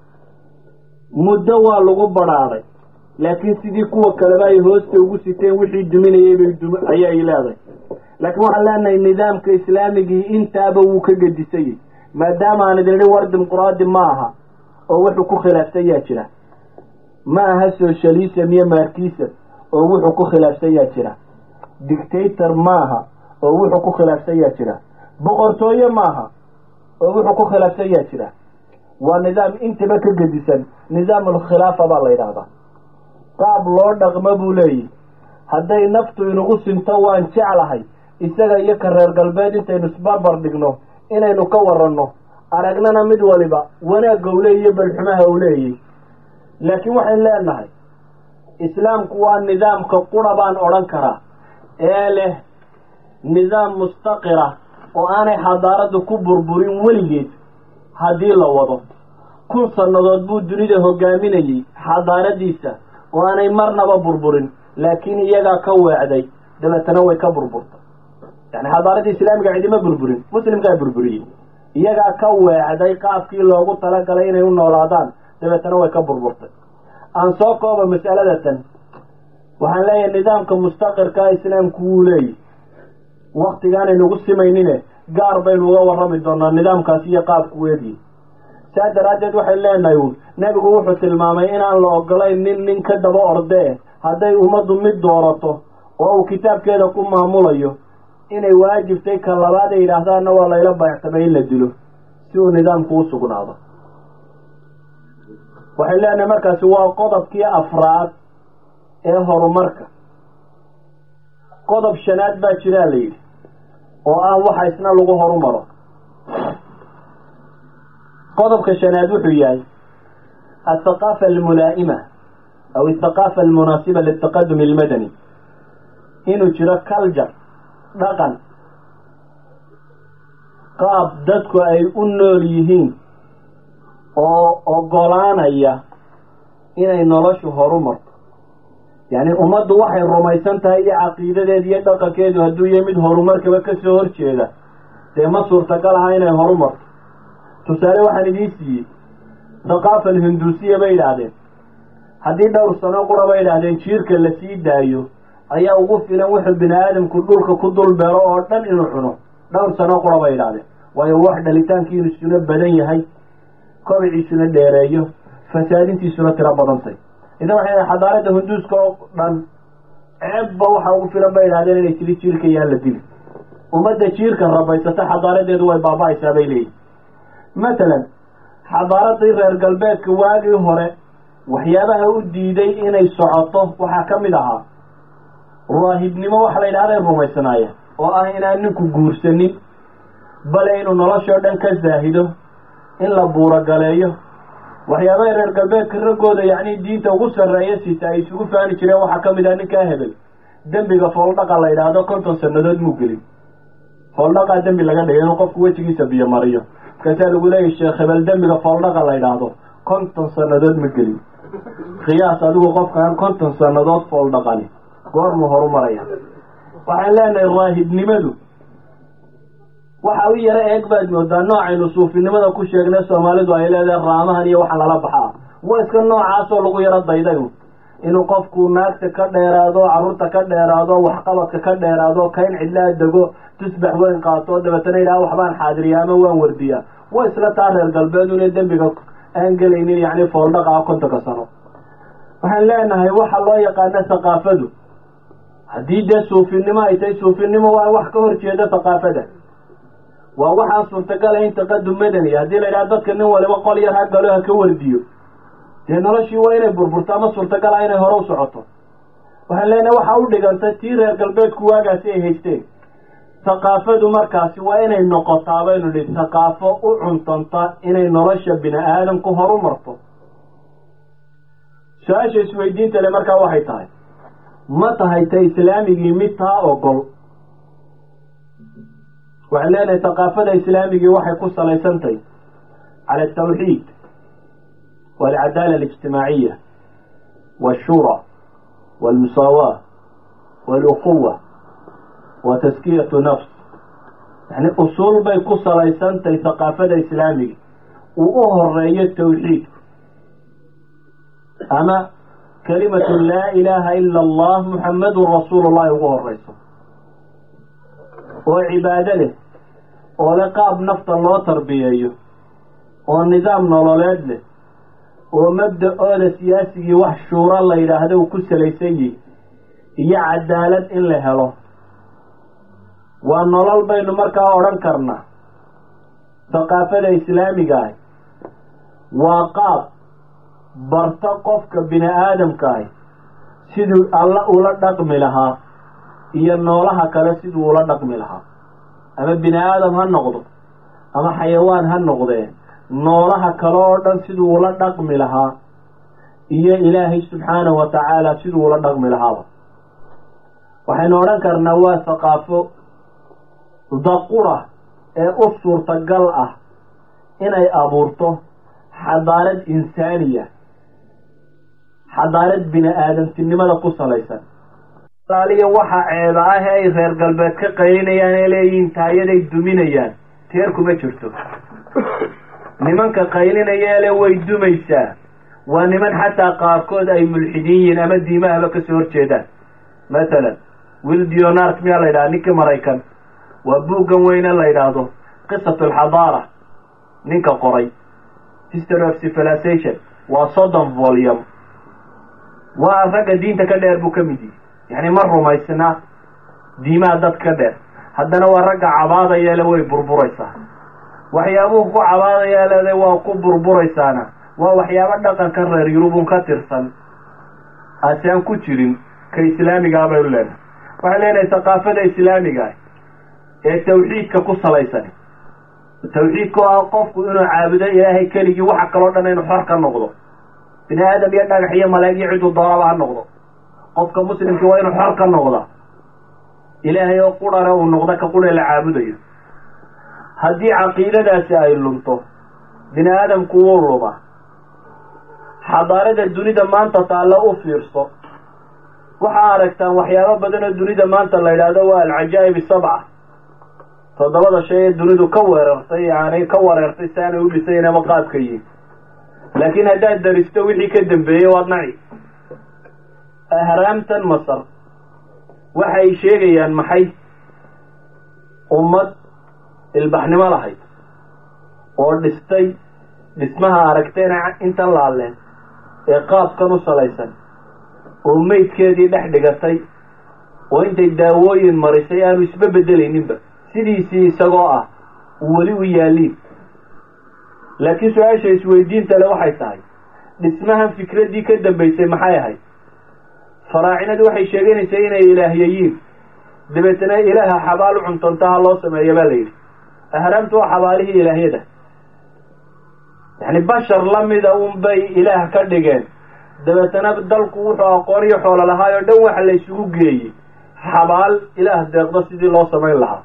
muddo waa lagu badrhaaday laakiin sidii kuwa kaleba ay hoosta ugu siteen wixii duminayay bay dum ayay leedahay laakiin waxaan leenahay nidaamka islaamigii intaaba wuu ka gedisayay maadaama aan idin idhi war dimuquraadi ma aha oo wuxuu ku khilaafsan yaa jira ma aha socialism iyo markism oo wuxuu ku khilaafsan yaa jira dictator maaha oo wuxuu ku khilaafsan yaa jira boqortooye maaha oo wuxuu ku khilaafsan yaa jira waa nidaam intaba ka gedisan nidaam alkhilaafa baa la yidhaahdaa qaab loo dhaqmo buu leeyahy hadday naftu inagu sinto waan jeclahay isaga iyo ka reer galbeed intaynu isbarbar dhigno inaynu ka waranno aragnana mid waliba wanaagga u leeyiyo balxumaha u leeyay laakiin waxayn leenahay islaamku waa nidaamka qura baan odhan karaa ee leh nidaam mustaqira oo aanay xadaaraddu ku burburin weligeed haddii la wado kun sannadood buu dunida hogaaminayey xadaaradiisa oo aanay marnaba burburin laakiin iyagaa ka weecday dabeetana way ka burburtay yani xadaaradii islaamiga cidima burburin muslimkaa burburiyey iyagaa ka weecday qaabkii loogu talagalay inay u noolaadaan dabeetana way ka burburtay aan soo kooba mas'alada tan waxaan leeyahay nidaamka mustaqirkaa islaamku wuu leeyahy waktigaanaynugu simaynine gaar baynu uga warrami doonaa nidaamkaasi iyo qaabku weediye saa daraaddeed waxay leenahay uun nebigu wuxuu tilmaamay inaan la ogolayn nin nin ka daba ordee hadday ummaddu mid doorato oo uu kitaabkeeda ku maamulayo inay waajibtay ka labaad ay yidhaahdaanna waa layla bayactamay in la dilo si uu nidaamku u sugnaado waxay leenahay markaasi waa qodobkii afraad ee horumarka qodob shanaad baa jiraa la yidhi oo ah waxa isna lagu horumaro qodobka shanaad wuxuu yahay althaqaafa almulaa'ima aw althaqaafa almunaasiba liltaqadum almadani inuu jiro culture dhaqan qaab dadku ay u nool yihiin oo ogolaanaya inay noloshu horumarto yacni ummaddu waxay rumaysan tahay iyo caqiidadeed iyo dhaqankeedu hadduu yahay mid horumarkaba ka soo horjeeda dee ma suurtagal aha inay horumarto tusaale waxaan idiin siiyey thaqaafa alhinduusiya bay yidhaahdeen haddii dhowr sano qura bay yidhaahdeen jiirka la sii daayo ayaa ugu filan wuxuu bini aadamku dhulka ku dul beero oo dhan inuu cuno dhowr sano qura bay yidhahdeen waayo wax dhalitaankiisuna badan yahay kobiciisuna dheereeyo fasaadintiisuna tiro badantay idan waxay xadaaradda hunduuska oo dhan ceebba waxaa ugu filan bay yidhahdeen inay tiri jiirka yaan la dili ummadda jiirka rabaysata xadaaradeedu way baaba-aysaa bay leeyihin matalan xadaaradii reer galbeedka waagii hore waxyaabaha u diiday inay socoto waxaa ka mid ahaa raahibnimo waxa la yidhahday rumaysanaayeen oo ah inaan ninku guursanin bale inuu noloshoo dhan ka zaahido in la buurogaleeyo waxyaabaha reer galbeedka raggooda yacni diinta ugu sarreeya siita ay isugu faani jireen waxaa ka mid ah ninkaa hebel dembiga fooldhaqa la yidhaahdo konton sannadood muu gelin fooldhaqaa dembi laga dhigay inuu qofku wejigiisa biyo mariyo markaasaa lagu leeyahy sheekh hebel dembiga fooldhaqa la yidhaahdo konton sannadood ma gelin khiyaas adigu qofkaan konton sannadood fooldhaqani goormuu horumaraya waxaan leenahay raahibnimadu waxa u yaro eeg baad moodaa noocaynu suufinimada ku sheegnay soomaalidu ay leedahay raamahan iyo waxa lala baxaa waa iska noocaasoo lagu yaro dayday inuu qofku naagta ka dheeraado carruurta ka dheeraado waxqabadka ka dheeraado kayn cidlaa dego tusbax weyn qaato dabeetana yidhaha waxbaan xaadiriya ama waan wardiyaa waa isla taa reer galbeed una dembiga aan gelaynin yacni fooldhaqa ah kontonka sano waxaan leenahay waxa loo yaqaana thaqaafadu haddii dee suufinimo ay tahay suufinimo waa wax ka hor jeeda thaqaafada waa waxaa suurtagala in taqadum madani haddii la yidhaha dadka nin waliba qol yar ha galo ha ka wardiyo dee noloshii waa inay burburto ama suurtagala inay hore u socoto waxaan leenahay waxaa u dhiganta tii reer galbeedku waagaasi ay haysteen thaqaafadu markaasi waa inay noqotaa baynu dhi thaqaafo u cuntanta inay nolosha bini aadamku horu marto su-aasha isweydiinta le markaa waxay tahay ma tahay ta islaamigii mid taa ogol waxaan leenahay thaqaafada islaamigii waxay ku salaysantahy cala altawxiid walcadaala alijtimaaciya washura walmusaawaة waluquwa wa taskiyatu nafs yani usuul bay ku salaysantahay thaqaafada islaamiga uu u horeeyo tawxiidku ama kalimatu laa ilaaha ila allah muxamadun rasuulu llahi ugu horeyso oo cibaado leh oo le qaab nafta loo tarbiyeeyo oo nidaam nololeed leh oo mabda-ooda siyaasigii wax shuuro la yidhaahdo uu ku salaysan yihi iyo cadaalad in la helo waa nolol baynu markaa odhan karnaa thaqaafada islaamiga ahi waa qaab barta qofka bini aadamka ahi siduu alla ula dhaqmi lahaa iyo noolaha kale siduu ula dhaqmi lahaa ama bini aadam ha noqdo ama xayawaan ha noqdee noolaha kale oo dhan siduu ula dhaqmi lahaa iyo ilaahay subxaanahu wa tacaala siduu ula dhaqmi lahaaba waxaynu odhan karnaa waa thaqaafo daqura ee u suurtagal ah inay abuurto xadaarad insaaniya xadaarad bini aadamtinimada ku salaysan aliya waxa ceeba ah ee ay reer galbeed ka qaylinayaan ee leeyihiin taayaday duminayaan teer kuma jirto nimanka qaylinaya ele way dumaysaa waa niman xataa qaarkood ay mulxidiin yihiin ama diimahaba kasoo horjeedaan mathalan will dionart miyaa la yidhaha ninkii maraykan waa buuggan weyne la yidhaahdo qisat alxadaara ninka qoray history of civilization waa soddon volume waa ragga diinta ka dheer buu ka mid yihi yacni ma rumaysna diimaha dadka ka dheer haddana waa ragga cabaadayeele way burburaysaa waxyaabuhu ku cabaadayeelede waa ku burburaysaana waa waxyaabo dhaqanka reer yurubun ka tirsan aasi aan ku jirin ka islaamigaa baynu leenahay waxay leenahay thaqaafada islaamiga ah ee tawxiidka ku salaysan tawxiidka oo ah qofku inuu caabudo ilaahay keligii waxa kaloo dhan inuu xor ka noqdo bini aadam iyo dhagax iyo malaa'ig iyo ciduu doonaba ha noqdo qofka muslimkii waa inuu xor ka noqda ilaahay oo qurana uu noqdo ka qura la caabudayo haddii caqiidadaasi ay lunto bini aadamku wuu luma xadaarada dunida maanta taalla u fiirso waxaa aragtaan waxyaabo badan oo dunida maanta la yidhaahdo waa alcajaa'ib sabca toddobada shay ee dunidu ka weerartay yani ka wareertay si aanay u dhisaynaba qaabka yihin laakiin haddaad daristo wixii ka dambeeyey waad naci ahraamtan masar waxay sheegayaan maxay ummad ilbaxnimo lahayd oo dhistay dhismaha aragteena intan laaleen ee qaabkan u salaysan oo meydkeedii dhex dhigatay oo intay daawooyin marisay aanu isba bedelayninba sidiisii isagoo ah uu weli u yaaliin laakiin su-aasha isweydiinta le waxay tahay dhismahan fikraddii ka dambaysay maxay ahayd faraacinadu waxay sheeganaysay inay ilaahyayiin dabeetana ilaaha xabaal u cuntantaha loo sameeya baa la yidhi ahraamtu waa xabaalihii ilaahyada yacni bashar lamida un bay ilaah ka dhigeen dabeetana dalku wuxuu aqoon iyo xoolo lahaay oo dhan waxa la isugu geeyey xabaal ilaah deeqdo sidii loo samayn lahaa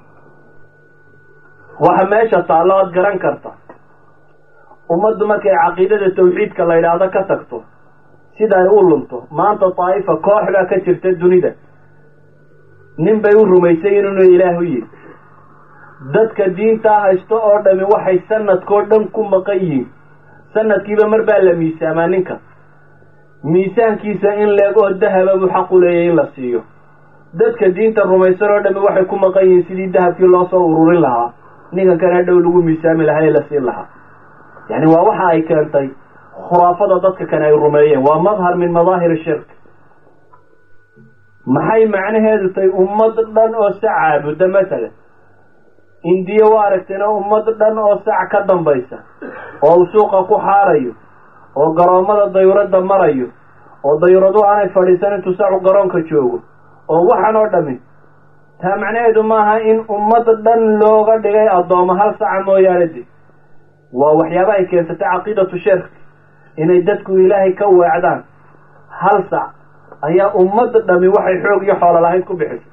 waxa meesha taallo aad garan karta ummaddu markay caqiidada tawxiidka la yidhaahdo ka tagto sida ay u lunto maanta daa'ifa koox baa ka jirta dunida nin bay u rumaysay inuu ilaahu yihi dadka diintaa haysto oo dhami waxay sanadkoo dhan ku maqan yihiin sanadkiiba mar baa la miisaamaa ninka miisaankiisa in leegoo dahaba buu xaq u leeyahy in la siiyo dadka diinta rumaysan oo dhami waxay ku maqan yihiin sidii dahabkii loo soo ururin lahaa ninkan kana dhow lagu miisaami lahaa ee la siin lahaa yacni waa waxa ay keentay khuraafada dadka kane ay rumeeyeen waa madhar min madaahir shirk maxay macnaheedu tahay ummad dhan oo se caabuda masalan indiya waa aragtayna ummad dhan oo sac ka dambaysa oo uu suuqa ku xaarayo oo garoommada dayuradda marayo oo dayuradu aanay fadhiisan intuu sacu garoonka joogo oo waxan oo dhami taa macnaheedu maaha in ummad dhan looga dhigay addooma hal saca mooyaane de waa waxyaaba ay keensatay caqiidatu sheekh inay dadku ilaahay ka weecdaan hal sac ayaa ummad dhami waxay xoog iyo xoolo lahayd ku bixisay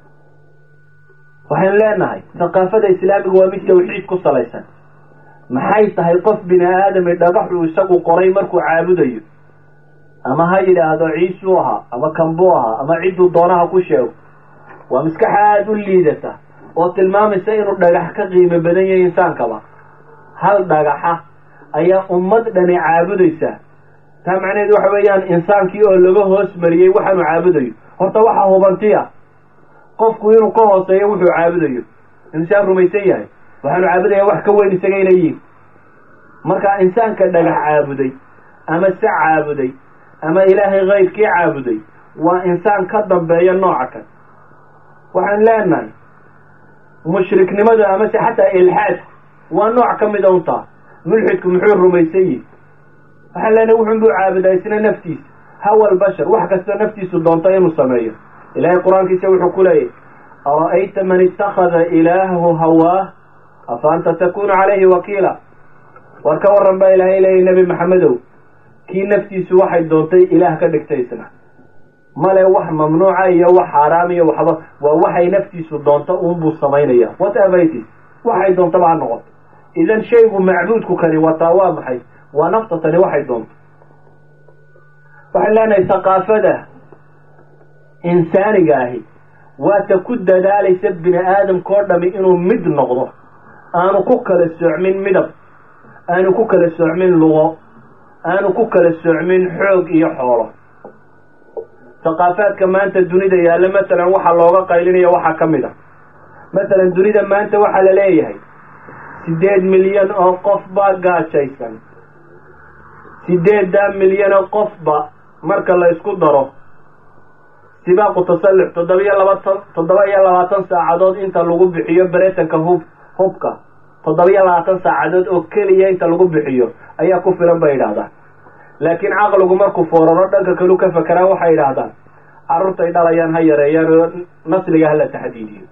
waxaynu leenahay thaqaafada islaamiga waa mid tawxiid ku salaysan maxay tahay qof bini aadami dhagaxuu isagu qoray markuu caabudayo ama ha yidhaahdo ciisuu ahaa ama kambuu ahaa ama cidduu doonaha ku sheego waa maskaxa aada u liidata oo tilmaamaysa inuu dhagax ka qiimo badan yahay insaankaba hal dhagaxa ayaa ummad dhani caabudaysa taa macnaheedu waxa weeyaan insaankii oo laga hoos mariyey waxaanu caabudayo horta waxa hubantiya qofku inuu ka hooseeyo wuxuu caabudayo insaan rumaysan yahay waxaanu caabudaya wax ka weyn isaga inay yihin marka insaanka dhagax caabuday ama sac caabuday ama ilaahay kayrkii caabuday waa insaan ka dambeeya nooca kan waxaan leenahay mushriknimadu amase xataa ilxaadku waa nooc ka mida untaa mulxidku muxuu rumaysan yihi waxaan leenahay wuxun buu caabudaa isna naftiisa hawa albashar wax kastoo naftiisu doonto inuu sameeyo ilaahay qur-aankiisa wuxuu ku leeyahy ara'ayta man ittakhada ilaahahu hawaah afa anta takunu calayhi wakiila war ka warran baa ilaahay leeyahy nebi maxamedow kii naftiisu waxay doontay ilaah ka dhigtay isna male wax mamnuuca iyo wax xaaraam iyo waxba waa waxay naftiisu doonto uunbuu samaynaya whatever it is waxay doontaba ha noqoto idan shaygu macbuudku kani wataa waa maxay waa nafta tani waxay doonto waxaan leenahay thaqaafada insaaniga ahi waata ku dadaalaysa bini aadamka oo dhami inuu mid noqdo aanu ku kala soocmin midab aanu ku kala soocmin lugo aanu ku kala soocmin xoog iyo xoolo thaqaafaadka maanta dunida yaalla masalan waxaa looga qaylinaya waxaa ka mid a masalan dunida maanta waxaa la leeyahay siddeed milyan oo qof baa gaajaysan siddeeddaa milyan oo qofba marka la isku daro sibaaqu tasallux toddoba iyo labatan toddoba iyo labaatan saacadood inta lagu bixiyo beretanka hub hubka toddoba iyo labaatan saacadood oo keliya inta lagu bixiyo ayaa ku filan bay yidhaahdaan laakiin caqligu markuu fooraro dhanka kalu ka fakeraan waxay yidhaahdaan carruurtay dhalayaan ha yareeyaan oo nasliga hala taxdiidiyo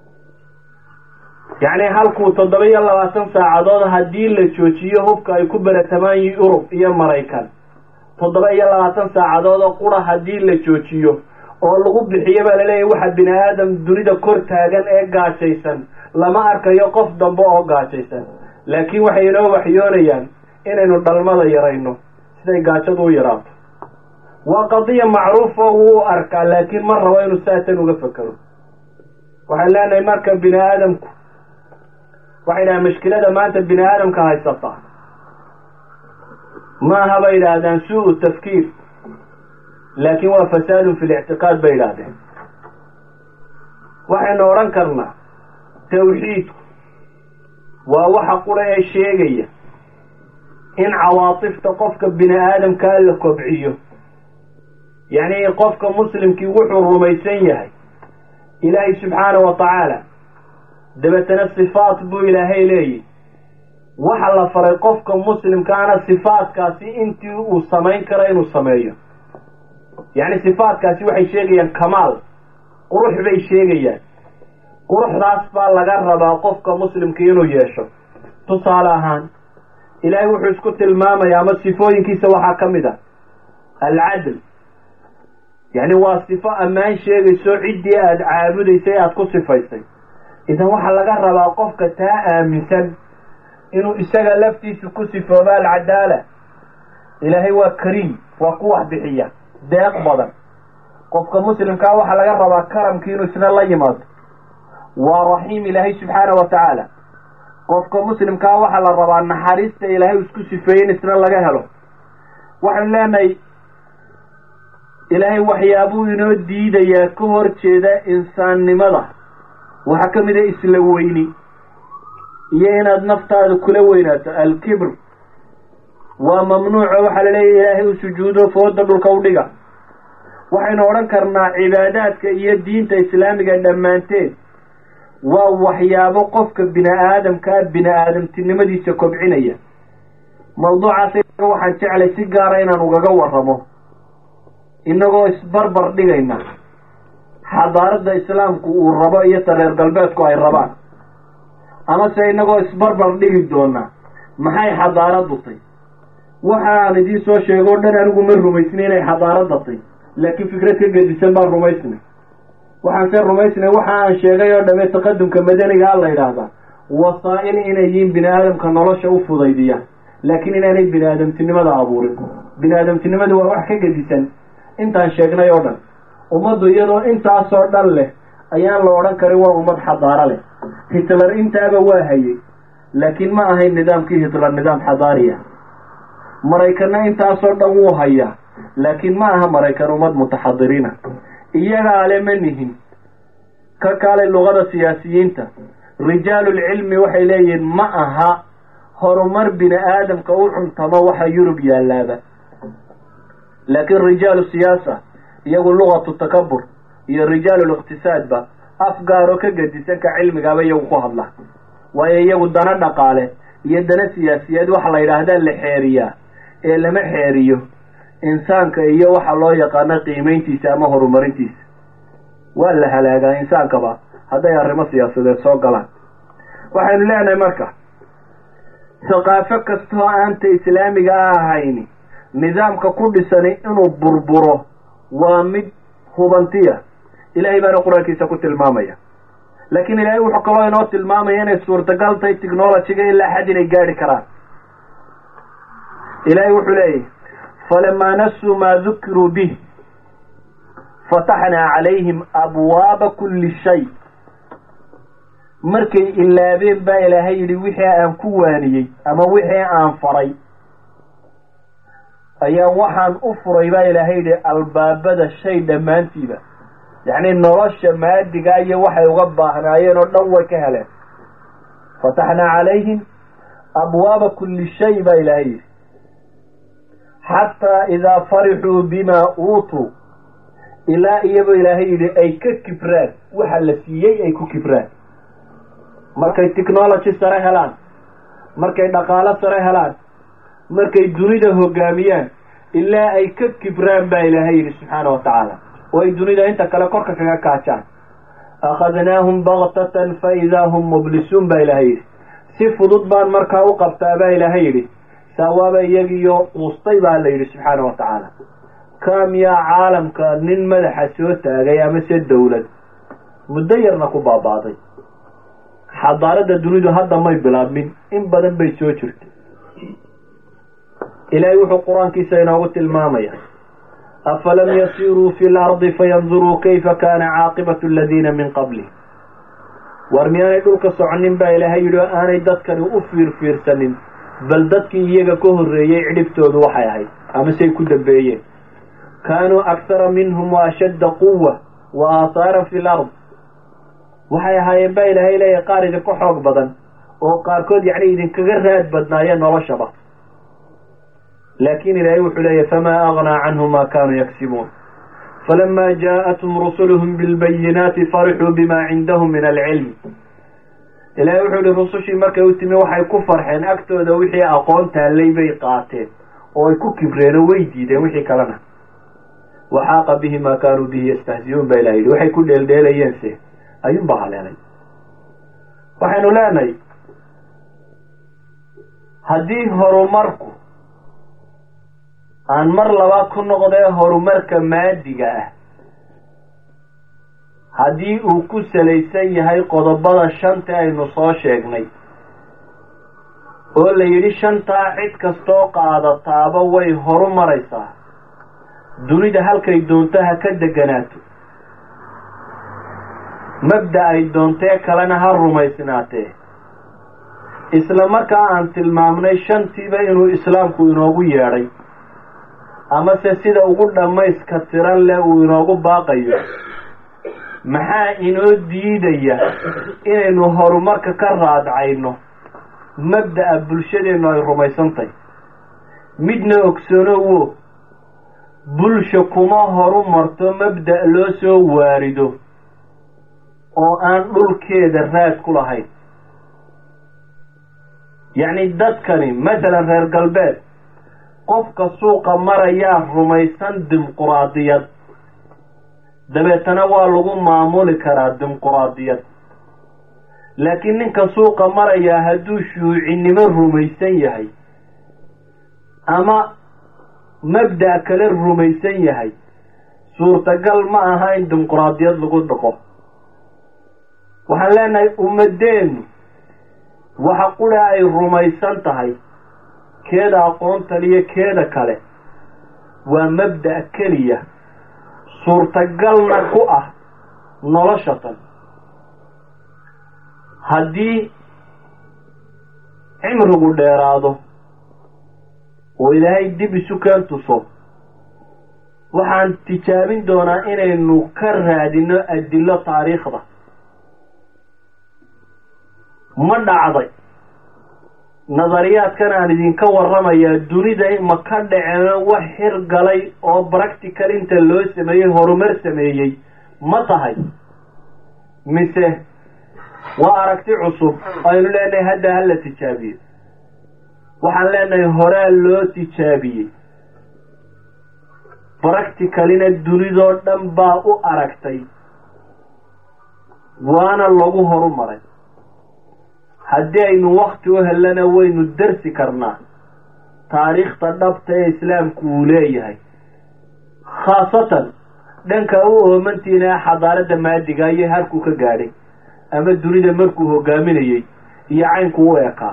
yacni halkuu toddoba iyo labaatan saacadood haddii la joojiyo hubka ay ku beratamaan yurub iyo maraykan toddoba iyo labaatan saacadood oo qura haddii la joojiyo oo lagu bixiyo baa laleeyahy waxa bini aadam dunida kor taagan ee gaajaysan lama arkayo qof dambe oo gaajaysan laakiin waxay inoo waxyoonayaan inaynu dhalmada yarayno siday gaajadu u yaraato waa qadiya macruufo wuu arkaa laakiin ma rabo inuu saatan uga fekero waxaan leenahay marka bini aadamku waxay dhahaan mashkilada maanta bini aadamka haysata maaha bay yidhaahdaan suu tafkiir laakiin waa fasaadun fi lictiqaad bay yidhaahdeen waxaynu odhan karnaa tawxiidku waa waxa qura ee sheegaya in cawaatifta qofka bini aadamkaa la kobciyo yacni qofka muslimkii wuxuu rumaysan yahay ilaahay subxaanahu wa tacaala dabeetana sifaat buu ilaahay leeyihi waxa la faray qofka muslimkaana sifaatkaasi intii uu samayn karo inuu sameeyo yacni sifaatkaasi waxay sheegayaan kamaal qurux bay sheegayaan quruxdaas baa laga rabaa qofka muslimka inuu yeesho tusaale ahaan ilaahay wuxuu isku tilmaamaya ama sifooyinkiisa waxaa ka mid ah alcadl yacni waa sifo ammaan sheegayso ciddii aada caabudaysay aada ku sifaysay idan waxaa laga rabaa qofka taa aaminsan inuu isaga laftiisa ku sifooba alcadaala ilaahay waa kariim waa ku wax bixiya deeq badan qofka muslimkaa waxaa laga rabaa karamkii inuu isna la yimaado waa raxiim ilaahay subxaana wa tacaala qofka muslimkaa waxaa la rabaa naxariista ilaahay isku sifeeye in isna laga helo waxaanu leenahay ilaahay waxyaabuu inoo diidayaa ka hor jeeda insaannimada waxaa ka mid a isla weyni iyo inaad naftaada kula weynaato alkibr waa mamnuuco waxaa la leeyahy ilaahay u sujuudo fooda dhulka u dhiga waxaynu odhan karnaa cibaadaadka iyo diinta islaamiga dhammaanteed waa waxyaabo qofka bini aadamkaa bini aadamtinimadiisa kobcinaya mawduucaas waxaan jeclay si gaara inaan ugaga waramo inagoo isbarbar dhigayna xadaaradda islaamku uu rabo iyo ta reer galbeedku ay rabaan amase inagoo isbarbar dhigi doona maxay xadaaraddu tay waxa aan idiin soo sheego o dhan anigu ma rumaysnay inay xadaaradda tay laakiin fikrad ka gedisan baan rumaysnay waxaan se rumaysnay waxa aan sheegay oo dhamme taqadumka madaniga a la yidhaahdaa wasaa-il inay yihiin bini aadamka nolosha u fudaydiyaan laakiin inaanay bini aadamtinimada abuurin bini aadamtinimadu waa wax ka gedisan intaan sheegnay oo dhan ummaddu iyadoo intaasoo dhan leh ayaan la odhan karin waa ummad xadaaro leh hitler intaaba waa hayay laakiin ma ahayn nidaamkii hitler nidaam xadaariya maraykanna intaasoo dhan wuu hayaa laakiin ma aha maraykan ummad mutaxadiriina iyagaa le ma nihin ka kaalay luqada siyaasiyiinta rijaalulcilmi waxay leeyihiin ma aha horumar bini aadamka u cuntamo waxa yurub yaalaaba laakiin rijaalu siyaasa iyagu luqatu takabur iyo rijaaluliqtisaadba afgaaro ka gedisanka cilmigaaba iyagu ku hadla waayo iyagu dana dhaqaale iyo dana siyaasiyeed waxa la yidhaahdaa la xeeriyaa ee lama xeeriyo insaanka iyo waxa loo yaqaano qiimayntiisa ama horumarintiisa waa la halaagaa insaankaba hadday arrimo siyaasadeed soo galaan waxaynu leenahay marka thaqaafo kastoo aanta islaamiga a ahayni nidaamka ku dhisani inuu burburo waa mid hubantiya ilaahay baana qur-aankiisa ku tilmaamaya laakiin ilaahay wuxuu kaloo inoo tilmaamaya inay suurtagal tahay technologyga ilaa xad inay gaadhi karaan ilaahay wuxuu leeyahy falamaa nasuu maa dukiruu bih fataxnaa calayhim abwaaba kulli shay markay ilaabeen baa ilaahay yidhi wixii aan ku waaniyey ama wixii aan faray ayaan waxaan u furay baa ilaahay yidhi albaabada shay dhammaantiiba yacni nolosha maadiga iyo waxay uga baahnaayeen oo dhan way ka heleen fataxnaa calayhim abwaaba kulli shay baa ilaahay yidhi xataa idaa farixuu bimaa uutuu ilaa iyagoo ilaahay yidhi ay ka kibraan waxa la siiyey ay ku kibraan markay technology sare helaan markay dhaqaalo sare helaan markay dunida hogaamiyaan ilaa ay ka kibraan baa ilaahay yidhi subxaana wa tacaala oo ay dunida inta kale korka kaga kaajaan akhadnaahum baktatan fa idaa hum mublisuun baa ilaahay yidhi si fudud baan markaa u qabtaa baa ilaahay yidhi saawaaba iyagiyo quustay baa la yidhi subxaana wa tacaala kam yaa caalamka nin madaxa soo taagay ama se dawlad muddo yarna ku baaba'day xadaaradda dunidu hadda may bilaabmin in badan bay soo jirtay ilaahay wuxuu qur-aankiisa inoogu tilmaamaya afalam yasiruu fi lardi fayanduruu kayfa kaana caaqibatu aladiina min qablih war miyaanay dhulka soconin baa ilaahay yidhi oo aanay dadkani u fiirfiirsanin bal dadkii iyaga ka horreeyey cidhibtoodu waxay ahayd ama say ku dambeeyeen kaanuu akhara minhum wa ashadda quwa wa aataaran fi lard waxay ahaayeen baa ilaahay leeyahay qaar idinka xoog badan oo qaarkood yacni idinkaga raad badnaayeen noloshaba laakin ilaahay wuxuu leeyahy famaa agnaa canhum ma kaanuu yaksibuun falama jaءathum rusuluhum bilbayinaati farixuu bima cindahum min alcilm ilaahay wuxuu yihi rusushii markay u timi waxay ku farxeen agtooda wixii aqoon taallay bay qaateen oo ay ku kibreen oo way diideen wixii kalena waxaaqa bihi maa kaanuu bihi yastahziyuun baa ilaha yidhi waxay ku dheeldheelayeen se ayuunbaa haleelay waxaynu leenahay haddii horumarku aan mar labaad ku noqdee horumarka maadiga ah haddii uu ku salaysan yahay qodobada shanta aynu soo sheegnay oo la yidhi shantaa cid kastoo qaadataaba way horu maraysaa dunida halkay doonto ha ka deganaato mabda ay doontee kalena ha rumaysnaatee isla markaa aan tilmaamnay shantiiba inuu islaamku inoogu yeedhay amase sida ugu dhammayska tiran leh uu inoogu baaqayo maxaa inoo diidaya inaynu horumarka ka raadcayno mabda'a bulshadeennu ay rumaysantahy midna ogsoonowo bulsha kuma horu marto mabda' loo soo waarido oo aan dhulkeeda raad ku lahayn yacni dadkani masalan reer galbeed qofka suuqa marayaa rumaysan dimuquraadiyad dabeetana waa lagu maamuli karaa dimuquraadiyad laakiin ninka suuqa marayaa hadduu shuucinimo rumaysan yahay ama mabda' kale rumaysan yahay suurtagal ma aha in dimuquraadiyad lagu dhaqo waxaan leenahay ummadeennu waxa qura ay rumaysan tahay keeda aqoontan iyo keeda kale waa mabda' keliya suurtagalna ku ah noloshatan haddii cimrigu dheeraado oo ilaahay dib isu keen tuso waxaan tijaabin doonaa inaynu ka raadino adillo taariikhda ma dhacday nadariyaadkan aan idinka warramayaa dunida ma ka dhaceen wax xir galay oo practical inta loo sameeyey horumar sameeyey ma tahay mise waa aragti cusub aynu leenahay hadda hala tijaabiyo waxaan leenahay horaa loo tijaabiyey practicalina dunidoo dhan baa u aragtay waana lagu horumaray haddii aynu wakti u hellana waynu darsi karnaa taariikhda dhabta ee islaamku uu leeyahay khaasatan dhanka u oomantiina xadaaradda maadiga iyo harkuu ka gaadhay ama dunida markuu hogaaminayey iyo caynku u ekaa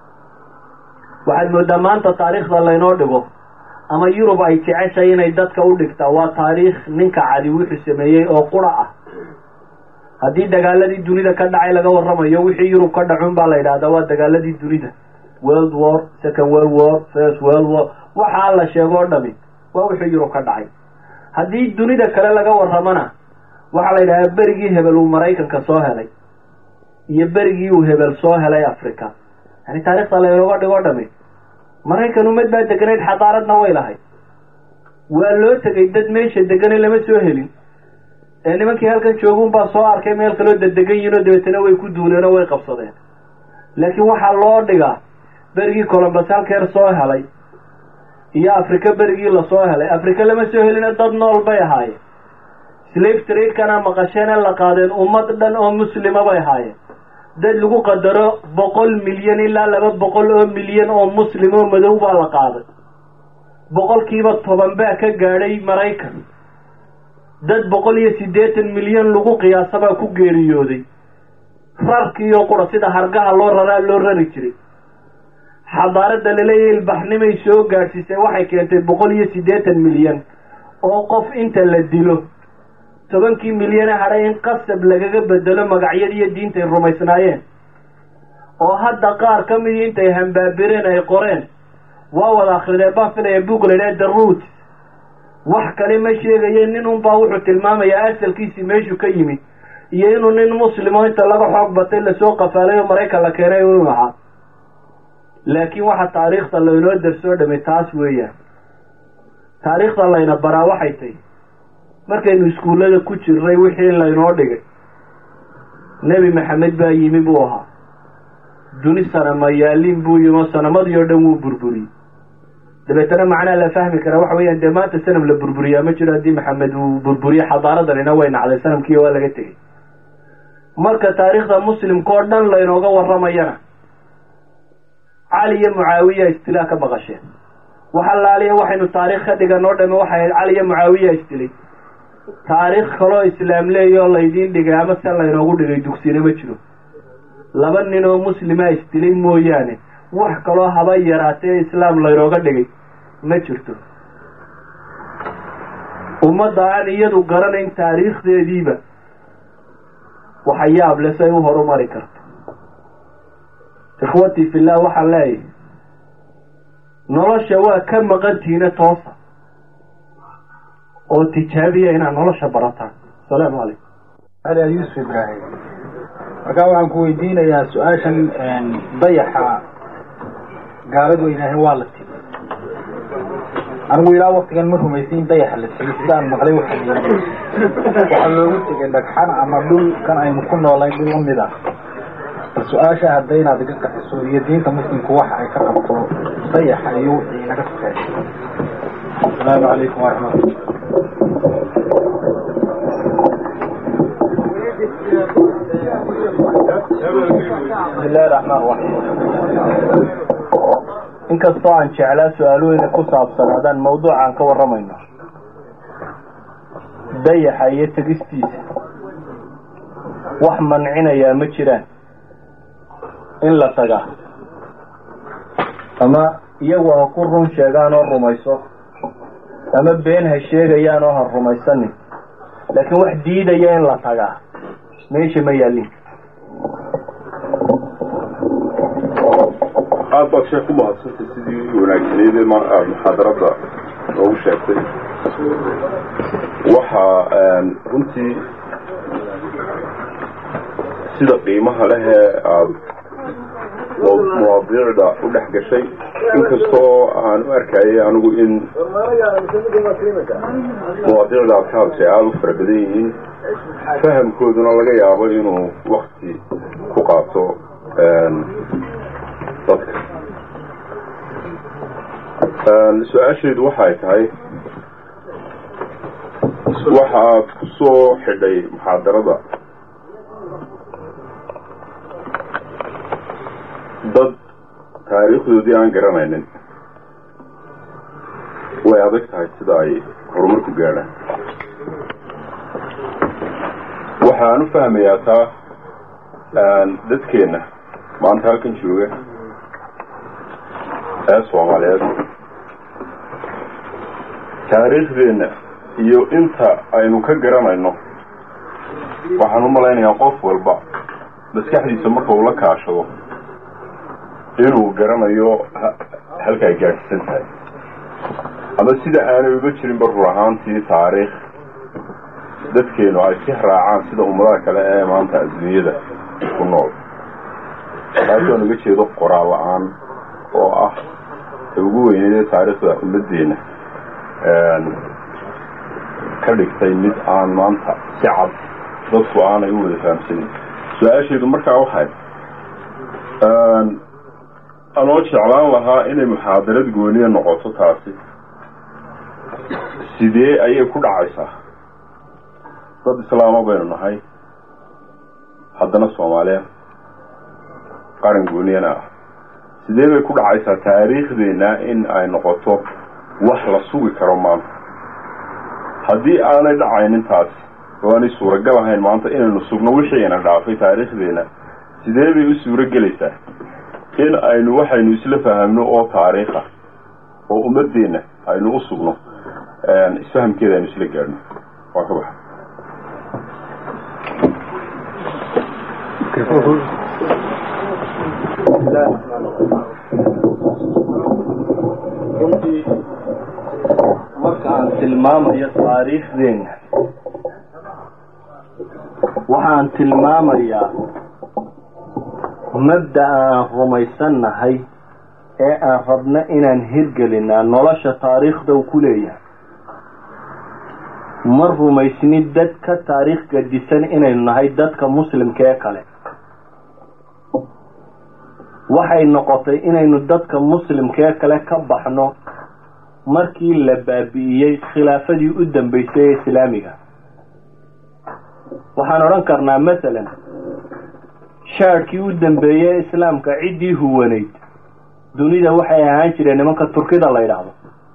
waxaad moodaa maanta taariikhda laynoo dhigo ama yurub ay jeceshay inay dadka u dhigtaa waa taariikh ninka cadi wuxuu sameeyey oo qura ah haddii dagaaladii dunida ka dhacay laga warramayo wixii yurub ka dhacun baa la yidhahdaa waa dagaaladii dunida world war second world war first world war waxaa la sheego o dhami waa wixii yurub ka dhacay haddii dunida kale laga warramana waxaa la yidhahdaa berigii hebel uu maraykanka soo helay iyo berigii uu hebel soo helay africa yani taarikhda laynooga dhigo dhami maraykan umad baa deganayd xadaaradna way lahayd waa loo tegay dad meesha degane lama soo helin ee nimankii halkan joogun baa soo arkay meel kaloo dadegan yihin oo dabeetana way ku duuleen oo way qabsadeen laakiin waxaa loo dhigaa berigii colombus halkeer soo helay iyo africa berigii lasoo helay africa lama soo helina dad nool bay ahaayeen slave trade-kana maqasheene la qaadeen ummad dhan oo muslima bay ahaayeen dad lagu qadaro boqol milyan ilaa laba boqol oo milyan oo muslim oo madow baa la qaaday boqolkiiba toban baa ka gaadhay maraykan dad boqol iyo siddeetan milyan lagu qiyaasabaa ku geeriyooday rarkiiyo qura sida hargaha loo raraa loo rari jiray xadaaradda laleeyahay ilbaxnimay soo gaadhsiisay waxay keentay boqol iyo siddeetan milyan oo qof inta la dilo tobankii milyane hadhay in qasab lagaga bedelo magacyadii iyo diintay rumaysnaayeen oo hadda qaar ka midii intay hambaabireen ay qoreen waa wada akrideen baan filaya book la idhaha the root wax kale ma sheegaye nin unbaa wuxuu tilmaamayaa asalkiisii meeshuu ka yimid iyo inuu nin muslimo inta laga xoog batay lasoo qafaalay oo maraykan la keenay inuu ahaa laakiin waxa taariikhda laynoo darsoo dhamay taas weeyaan taariikhda layna baraa waxay tahy markaynu iskuullada ku jirnay wixii laynoo dhigay nebi maxamed baa yimi buu ahaa duni sanamayaaliin buu yimi oo sanamadii oo dhan wuu burburiyey dabeetana macnaha la fahmi karaa waxa weeyaan dee maanta sanam la burburiyaa ma jiro haddii maxamed uu burburiye xadaaradanina way nacday sanamkiiyo waa laga tegey marka taariikhda muslimka oo dhan laynooga warramayana cali iyo mucaawiya istilaa ka baqasheen wax allaaliya waxaynu taariikh ka dhigan oo dhame waxay ahayd cali iyo mucaawiya istilay taariikh kaloo islaam leeya oo laydiin dhigay ama se laynoogu dhigay dugsina ma jiro laba nin oo muslima isdilay mooyaane wax kaloo haba yaraatee islaam laynooga dhigay ma jirto ummadda aan iyadu garanayn taariikhdeediiba waxa yaab le say u horumari karto ikhwatii fillah waxaan leeyahay nolosha waa ka maqantiina toosa oo tijaabiya inaad nolosha barataan asalaamu calaykum ali yuusuf ibraahim markaa waxaan ku weydiinayaa su-aashan dayaxa gaaladu ay yidhaaheen waa la timi anigu ilaa waktigan ma rumaysa in dayaxa la siiyey sidaan maqlay waxa waxaa loogu tegay dhagxan ama dhul kan aynu ku noolay dhul lamid ah bal su-aasha hadda inaad iga qaxiso iyo diinta muslimku waxa ay ka qabto dayaxa iyo wixii naga sokeeya asalaamu calaykum waraxmatullah bismillahi raxmaan raxiim inkastoo aan jeclaa su-aalooyina ku saabsanaadaan mawduucaan ka warramayno dayaxa iyo tegistiisa wax mancinayaa ma jiraan in la tagaa ama iyagu ha ku run sheegaan oo rumayso ama been ha sheegayaan oo ha rumaysanin laakiin wax diidaya in la tagaa meesha ma yaalin aad baad sheek ku mahadsantay sidii wanaagsaneyd ee aada muxaadarada noogu sheegtay waxaa runtii sida qiimaha leh ee aada mawaadiicda u dhex gashay inkastoo aan u arkayay anigu in mawaadiicda aad ka hadashay aada u fara badan yihiin fahamkooduna laga yaabo inuu wakti ku qaato dadka su-aasheedu waxay tahay waxa aad ku soo xidhay muxaadarada dad taariikhdoodii aan garanaynin way adag tahay sida ay horumar ku gaadhaan waxaan u fahmayaa taa dadkeenna maanta halkan jooga ee soomaaliyeed taariikhdeenna iyo inta aynu ka garanayno waxaan u malaynayaa qof walba maskaxdiisa marka uu la kaashado inuu garanayo halka ay gaadhsiisan tahay ama sida aanay uga jirinba rur ahaantii taariikh dadkeenu ay si raacaan sida ummadaha kale ee maanta adduunyada ku nool taasoo naga jeedo qoraal la-aan oo ah ugu weyneydee taariikhda ummaddeena ka dhigtay mid aan maanta si cad dadku aanay u wada fahamsanin su-aasheedu markaa waxay anoo jeclaan lahaa inay muxaadarad gooniya noqoto taasi sidee ayay ku dhacaysaa dad islaama baynu nahay haddana soomaaliya qaran gooniyana ah sidee bay ku dhacaysaa taariikhdeenna in ay noqoto wax la sugi karo maanta haddii aanay dhacaynin taasi oo aanay suuragal ahayn maanta inaynu sugno wixiina dhaafay taariikhdeenna sidee bay u suuro gelaysaa in aynu waxaynu isla fahamno oo taariikha oo ummadeenna aynu u sugno isfahamkeeda aynu isla gaadhno waa ka baxa runtii marka aan tilmaamayo taariikhdeenna waxaan tilmaamayaa mabda aan rumaysannahay ee aan rabno inaan hirgelinaa nolosha taariikhda u ku leeyahay ma rumaysni dad ka taariikh gadisan inaynu nahay dadka muslimka ee kale waxay noqotay inaynu dadka muslimkee kale ka baxno markii la baabi'iyey khilaafadii u dambeysay ee islaamiga waxaan odhan karnaa masalan shaadhkii u dambeeyey ee islaamka ciddii huwanayd dunida waxay ahaan jireen nimanka turkida la yidhaahdo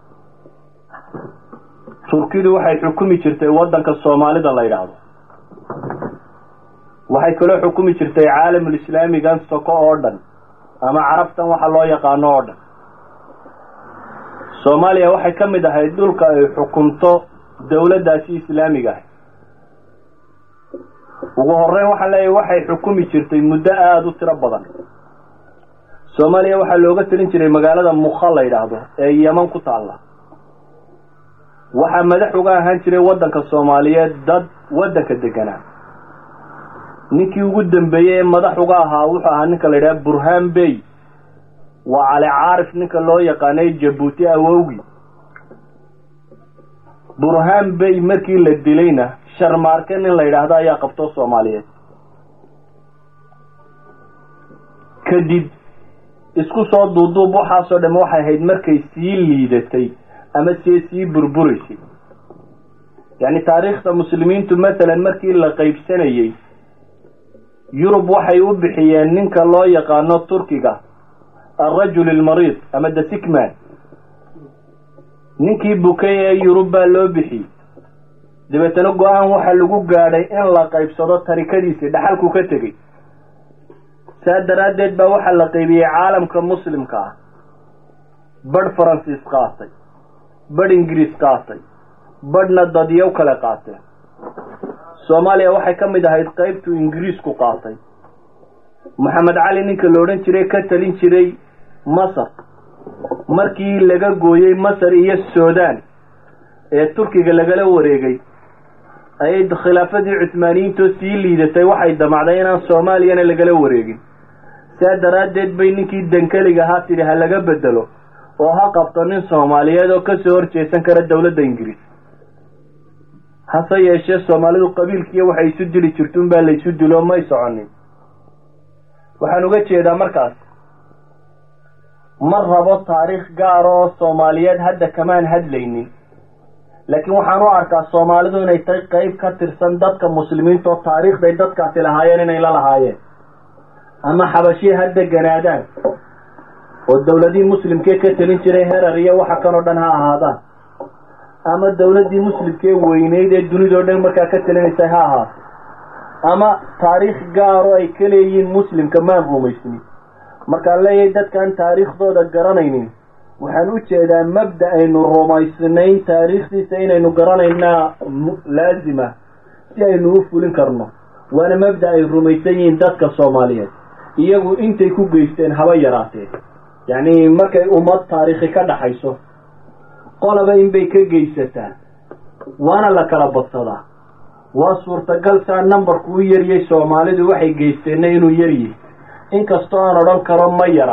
turkidu waxay xukumi jirtay waddanka soomaalida la yidhaahdo waxay kaloo xukumi jirtay caalamul islaamigan soko oo dhan ama carabtan waxa loo yaqaano oo dhan soomaaliya waxay ka mid ahayd dhulka ay xukumto dawladdaasi islaamiga ahay ugu horeyn waxaan leeyahay waxay xukumi jirtay muddo aada u tiro badan soomaaliya waxaa looga telin jiray magaalada mukha la yidhaahdo ee yeman ku taalla waxaa madax uga ahaan jiray waddanka soomaaliyeed dad waddanka deganaa ninkii ugu dambeeyey ee madax uga ahaa wuxuu ahaa ninka la yidhaha burhaan bey waa cali caarif ninka loo yaqaanay jabuuti awowgi burhaan bay markii la dilayna sharmaarke nin la yidhaahdo ayaa qabto soomaaliyeed kadib isku soo duuduub waxaasoo dhamme waxay ahayd markay sii liidatay ama see sii burburaysay yacni taariikhda muslimiintu masalan markii la qaybsanayey yurub waxay u bixiyeen ninka loo yaqaano turkiga alrajul almariid ama the sickman ninkii bukay ee yurub baa loo bixiyey dabeetana go-aan waxaa lagu gaadhay in la qaybsado tarikadiisii dhaxalku ka tegey saa daraaddeed baa waxaa la qaybiyey caalamka muslimka ah badh faransiis qaatay badh ingiriis qaatay badhna dadyow kale qaateen soomaaliya waxay ka mid ahayd qaybtuu ingiriisku qaatay maxamed cali ninka la odhan jiray ka talin jiray masar markii laga gooyey masar iyo sudan ee turkiga lagala wareegay ayay khilaafadii cusmaaniyiintoo sii liidatay waxay damacday inaan soomaaliyana lagala wareegin saa daraaddeed bay ninkii dankeliga ahaa tidhi ha laga bedelo oo ha qabto nin soomaaliyeed oo kasoo horjeesan kara dowladda ingiriis hase yeeshee soomaalidu qabiilkiiyo waxay isu dili jirtuun baa la isu dilo may soconin waxaan uga jeedaa markaas ma rabo taariikh gaara oo soomaaliyeed hadda kamaan hadlaynin laakiin waxaan u arkaa soomaalidu inay tahay qeyb ka tirsan dadka muslimiinta oo taariikhday dadkaasi lahaayeen inay la lahaayeen ama xabashii ha deganaadaan oo dowladihii muslimkee ka telin jiray herar iyo waxa kanoo dhan ha ahaadaan ama dowladdii muslimkee weyneyd ee dunidao dhan markaa ka telinaysay ha ahaato ama taariikh gaaro ay ka leeyihiin muslimka maan rumaysnin markaan leeyahay dadkaan taariikhdooda garanaynin waxaan u jeedaa mabda aynu rumaysnayn taariikhdiisa inaynu garanaynaa laazima si aynu u fulin karno waana mabda ay rumaysan yihiin dadka soomaaliyeed iyagu intay ku geysteen haba yaraatee yacni markay ummad taariikhi ka dhaxayso qolaba inbay ka geysataa waana la kala badsadaa waa suurtagal saa numbarku u yaryay soomaalidu waxay geysteenna inuu yaryihi inkastoo aan odhan karo ma yara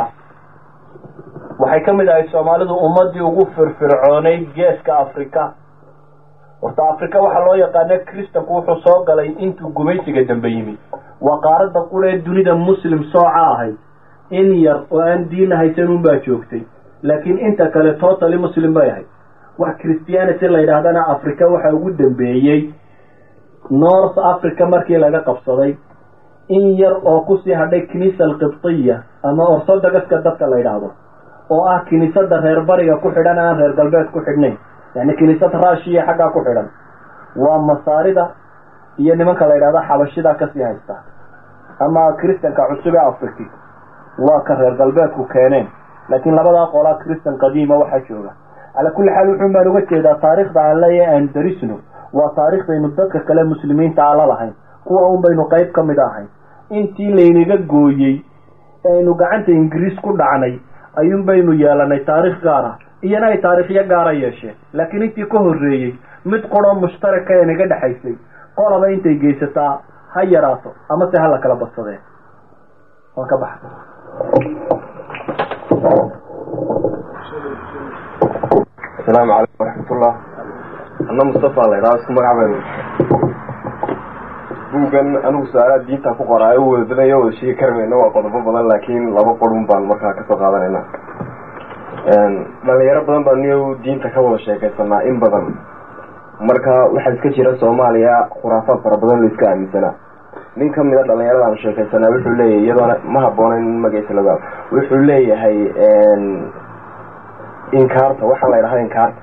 waxay ka mid ahay soomaalidu ummaddii ugu firfircoonayd geeska afrika horta afrika waxaa loo yaqaana kristanku wuxuu soo galay intuu gumaysiga dambe yimid waa qaaradda qura ee dunida muslim sooca ahayd in yar oo aan diina haysan unbaa joogtay laakiin inta kale totally muslim bay ahayd wax christianity la yidhaahdana africa waxa ugu dambeeyey north africa markii laga qabsaday in yar oo kusii hadhay kiniisa alqibtiya ama orthodoxka dadka la yidhaahdo oo ah kiniisada reer bariga ku xidhan aan reer galbeed ku xidhnayn yani kiniisad raashiya xaggaa ku xidhan waa masaarida iyo nimanka la yidhahdo xabashida kasii haysta ama kristanka cusub ee afriki waa ka reer galbeedku keeneen laakiin labadaa qolaa kristan qadiima waxaa jooga calaa kulli xaal wuxuun baan uga jeedaa taarikhda aan leeyahay aan darisno waa taariikhdaynu dadka kale muslimiinta aan la lahayn kuwa un baynu qayb ka mid ahayn intii laynaga gooyey ee aynu gacanta ingiriis ku dhacnay ayuun baynu yeelanay taarikh gaara iyana ay taariikhyo gaara yeesheen laakiin intii ka horreeyey mid quroo mushtaraka ee naga dhexaysay qolaba intay geysataa ha yaraato ama se ha la kala badsadeen waan ka baxa asalaamu calaykum waraxmatullah anna mustafa la idhaha isku magac baynu buuggan anigu su-aalaha diinta ku qoraayo u wada badanya wada sheegi kari mayno waa qodobo badan laakiin laba qorun baan markaa kasoo qaadanayna dhalinyaro badan baa niyo diinta ka wada sheekaysanaa in badan marka waxaa iska jira soomaaliya khuraafaad fara badan la iska aaminsanaa nin ka mid a dhalinyarada aan sheekaysanaa wuxuu leeyahay iyadoona ma haboonayn in magaciisa laga wuxuu leeyahay inkaarta waxaa la ydhahaa inkaarta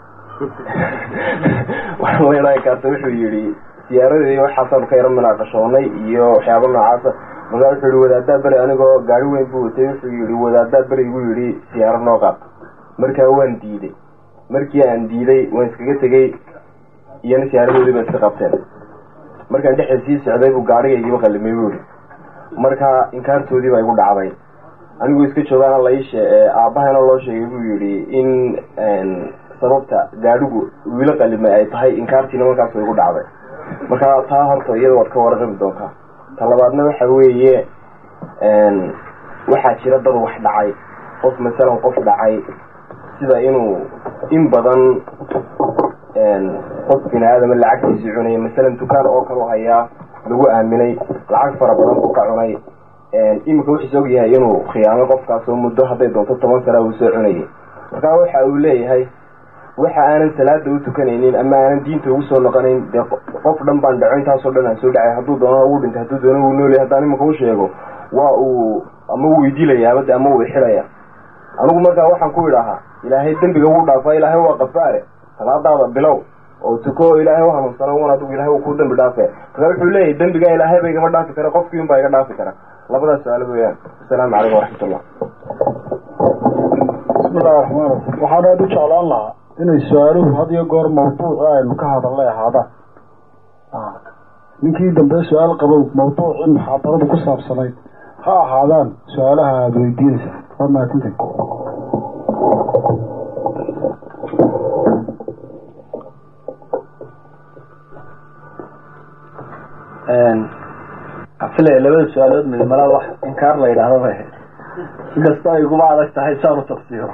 waxaa la ydhaha inkaarta wuxuu yihi siyaaradeedi waxaasaanu ka yaro munaaqashoonay iyo waxyaaba noocaasa markaa wuxuu yihi wadaadaa beri anigoo gaari weyn buu watay wuxuu yihi wadaadaa beri igu yidhi siyaaro noo qaad markaa waan diiday markii aan diiday waan iskaga tegey iyona siyaaradoodii ba iska qabteen markaan dhexda sii socday buu gaarigaygiiba qalimay buu yihi markaa inkaartoodii baa igu dhacday anigu iska joogaana laishe aabbahana loo sheegay buu yihi in sababta gaadhigu wiilo qalimay ay tahay inkaartiina markaas way igu dhacday marka taa horta iyada waad ka warqabi doontaa ta labaadna waxa weeye waxaa jira dad wax dhacay qof masalan qof dhacay sida inuu in badan qof bini aadama lacagtiisii cunaya masalan dukaan oo kale u hayaa lagu aaminay lacag fara badan buu ka cunay iminka wuxuus og yahay inuu khiyaamay qofkaasoo muddo hadday doonto toban sana uu soo cunayay markaa waxa uu leeyahay waxa aanan salaada u tukanaynin ama aanan diinta ugu soo noqonayn dee qof dhan baan dhaco intaasoo dhan aan soo dhacay hadduu doono uu dhintay hadduu doono uu noolyahay haddaan iminka u sheego waa uu ama uu idilaya amade ama uu ixidhaya anigu markaa waxaan ku idhaahaa ilaahay dembiga wuu dhaafa ilaahay waa qafaare salaadaada bilow oo tuko oo ilaahay u hanuunsano un adigu ilahay uu ku dembi dhaafe markaa wuxuu leeyahay dembigaa ilaahay ba igama dhaafi kara qofkii un baa iga dhaafi kara labadaas su-aalo weeyaan asalaamu calaykum waraxmatullah bismillahi raxmaan raxiim waxaan aada u jeclaan lahaa inay su-aaluhu had iyo goor mawduuci aynu ka hadalnay ahaadaan ninkii dambe su-aal qabow mawduucii muxaadaradu ku saabsanayd ha ahaadaan su-aalaha aada weydiinaysaa waa mahadsantahy afilaya labada su-aalood midmalaa wax inkaar la yidhaahdo bay ahayd inkastoo ay iguma adag tahay saan u tafsiiro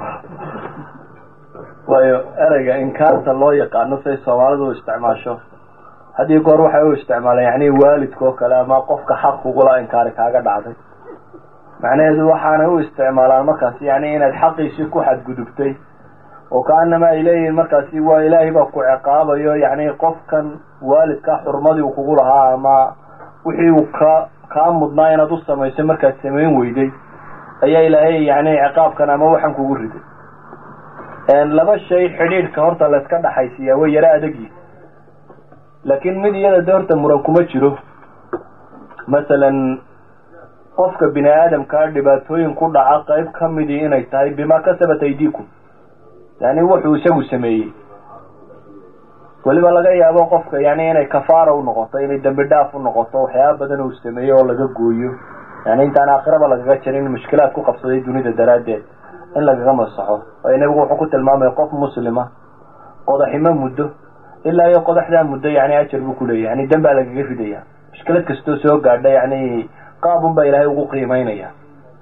waayo ereyga inkaarta loo yaqaano say soomaalidu u isticmaasho haddii goor waxay u isticmaalaan yani waalidka oo kale ama qofka xaq kugula inkaari kaaga dhacday macnaheedu waxaanay u isticmaalaan markaasi yani inaad xaqiisii ku xadgudubtay oo kaanama ay leeyihiin markaasi waa ilaahay baa ku ciqaabayo yani qofkan waalidka xurmadii uu kugu lahaa ama wixii uu ka kaa mudnaa inaad u samaysay markaad samayn weyday ayaa ilaahay yani ciqaabkan ama waxan kugu riday laba shay xidhiidhka horta layska dhaxaysiiyaa way yaro adagyi laakiin mid iyada de horta muran kuma jiro masalan qofka bini aadamkaa dhibaatooyin ku dhaca qayb ka midii inay tahay bimaa kasabat aydiikum yani wuxuu isagu sameeyey weliba laga yaabo qofka yani inay kafaara u noqoto inay dembi dhaaf u noqoto waxyaaba badan uu sameeyey oo laga gooyo yani intaan aakhiraba lagaga jirin mushkilaad ku qabsaday dunida daraaddeed in lagaga masaxo waayo nebigu wuxuu ku tilmaamaya qof muslima qodaximo muddo ilaa iyo qodaxdaa muddo yani ajar buu kuleeyahy yani dan baa lagaga ridaya mushkilad kastoo soo gaadha yani qaabun baa ilaahay ugu qiimeynaya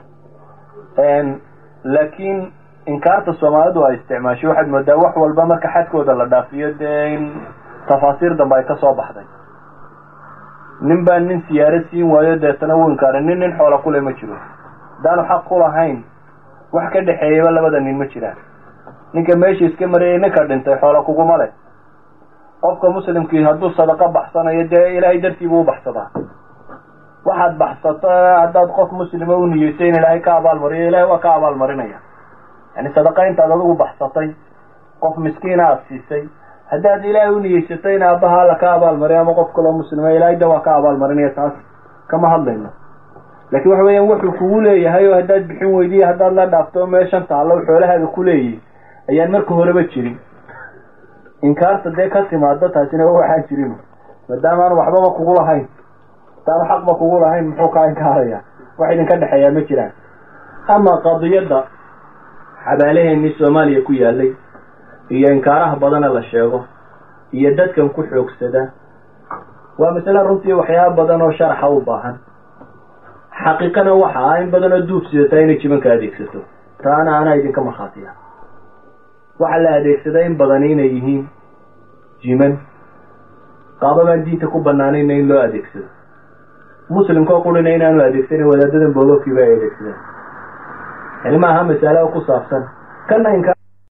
laakiin inkaarta soomaalidu ay isticmaashay waxaad moodaa wax walba marka xadkooda la dhaafiyo dee in tafaasiir dambe ay kasoo baxday nin baa nin siyaaro siin waayo deetana wuu inkaaray nin nin xoola kule ma jiro haddaanu xaq ku lahayn wax ka dhexeeyaba labada nin ma jiraan ninka meesha iska marayay ninka dhintay xoola kuguma leh qofka muslimkii hadduu sadaqo baxsanayo dee ilaahay dartiibuu u baxsadaa waxaad baxsato haddaad qof muslima u niyeysay in ilaahay ka abaalmariyo ilahay waa ka abaalmarinaya yani sadaqa intaad adigu baxsatay qof miskiina aada siisay haddaad ilaahay u niyeysatay in aabbaha alla ka abaalmariyo ama qof kaloo muslima ilaahay da waa ka abaalmarinaya taas kama hadlayno laakiin waxa weeyaan wuxuu kugu leeyahay oo haddaad bixin weydiya haddaad la dhaafto meeshan taallo xoolahaaga ku leeyihi ayaan marka horeba jirin inkaarta dee ka timaado taasina waxaan jirin maadaama aan waxbaba kugu lahayn hadaanu xaqba kugu lahayn muxuu kaa inkaaraya wax idinka dhexeeyaa ma jiraan ama qadiyadda xabaalaheenii soomaaliya ku yaalay iyo inkaaraha badana la sheego iyo dadkan ku xoogsada waa masale runtii waxyaaba badan oo sharaxa u baahan xaqiiqana waxa ah in badan oo duub sidataa inay jibanka adeegsato taana anaa idinka markhaatiya waxaa la adeegsada in badani inay yihiin jiman qaababaan diinta ku banaanayna in loo adeegsado muslimkao qurina inaanu adeegsanin wadaadadan boogabkiiba ay adeegsadaan yani maaha masalo ku saabsan kana inka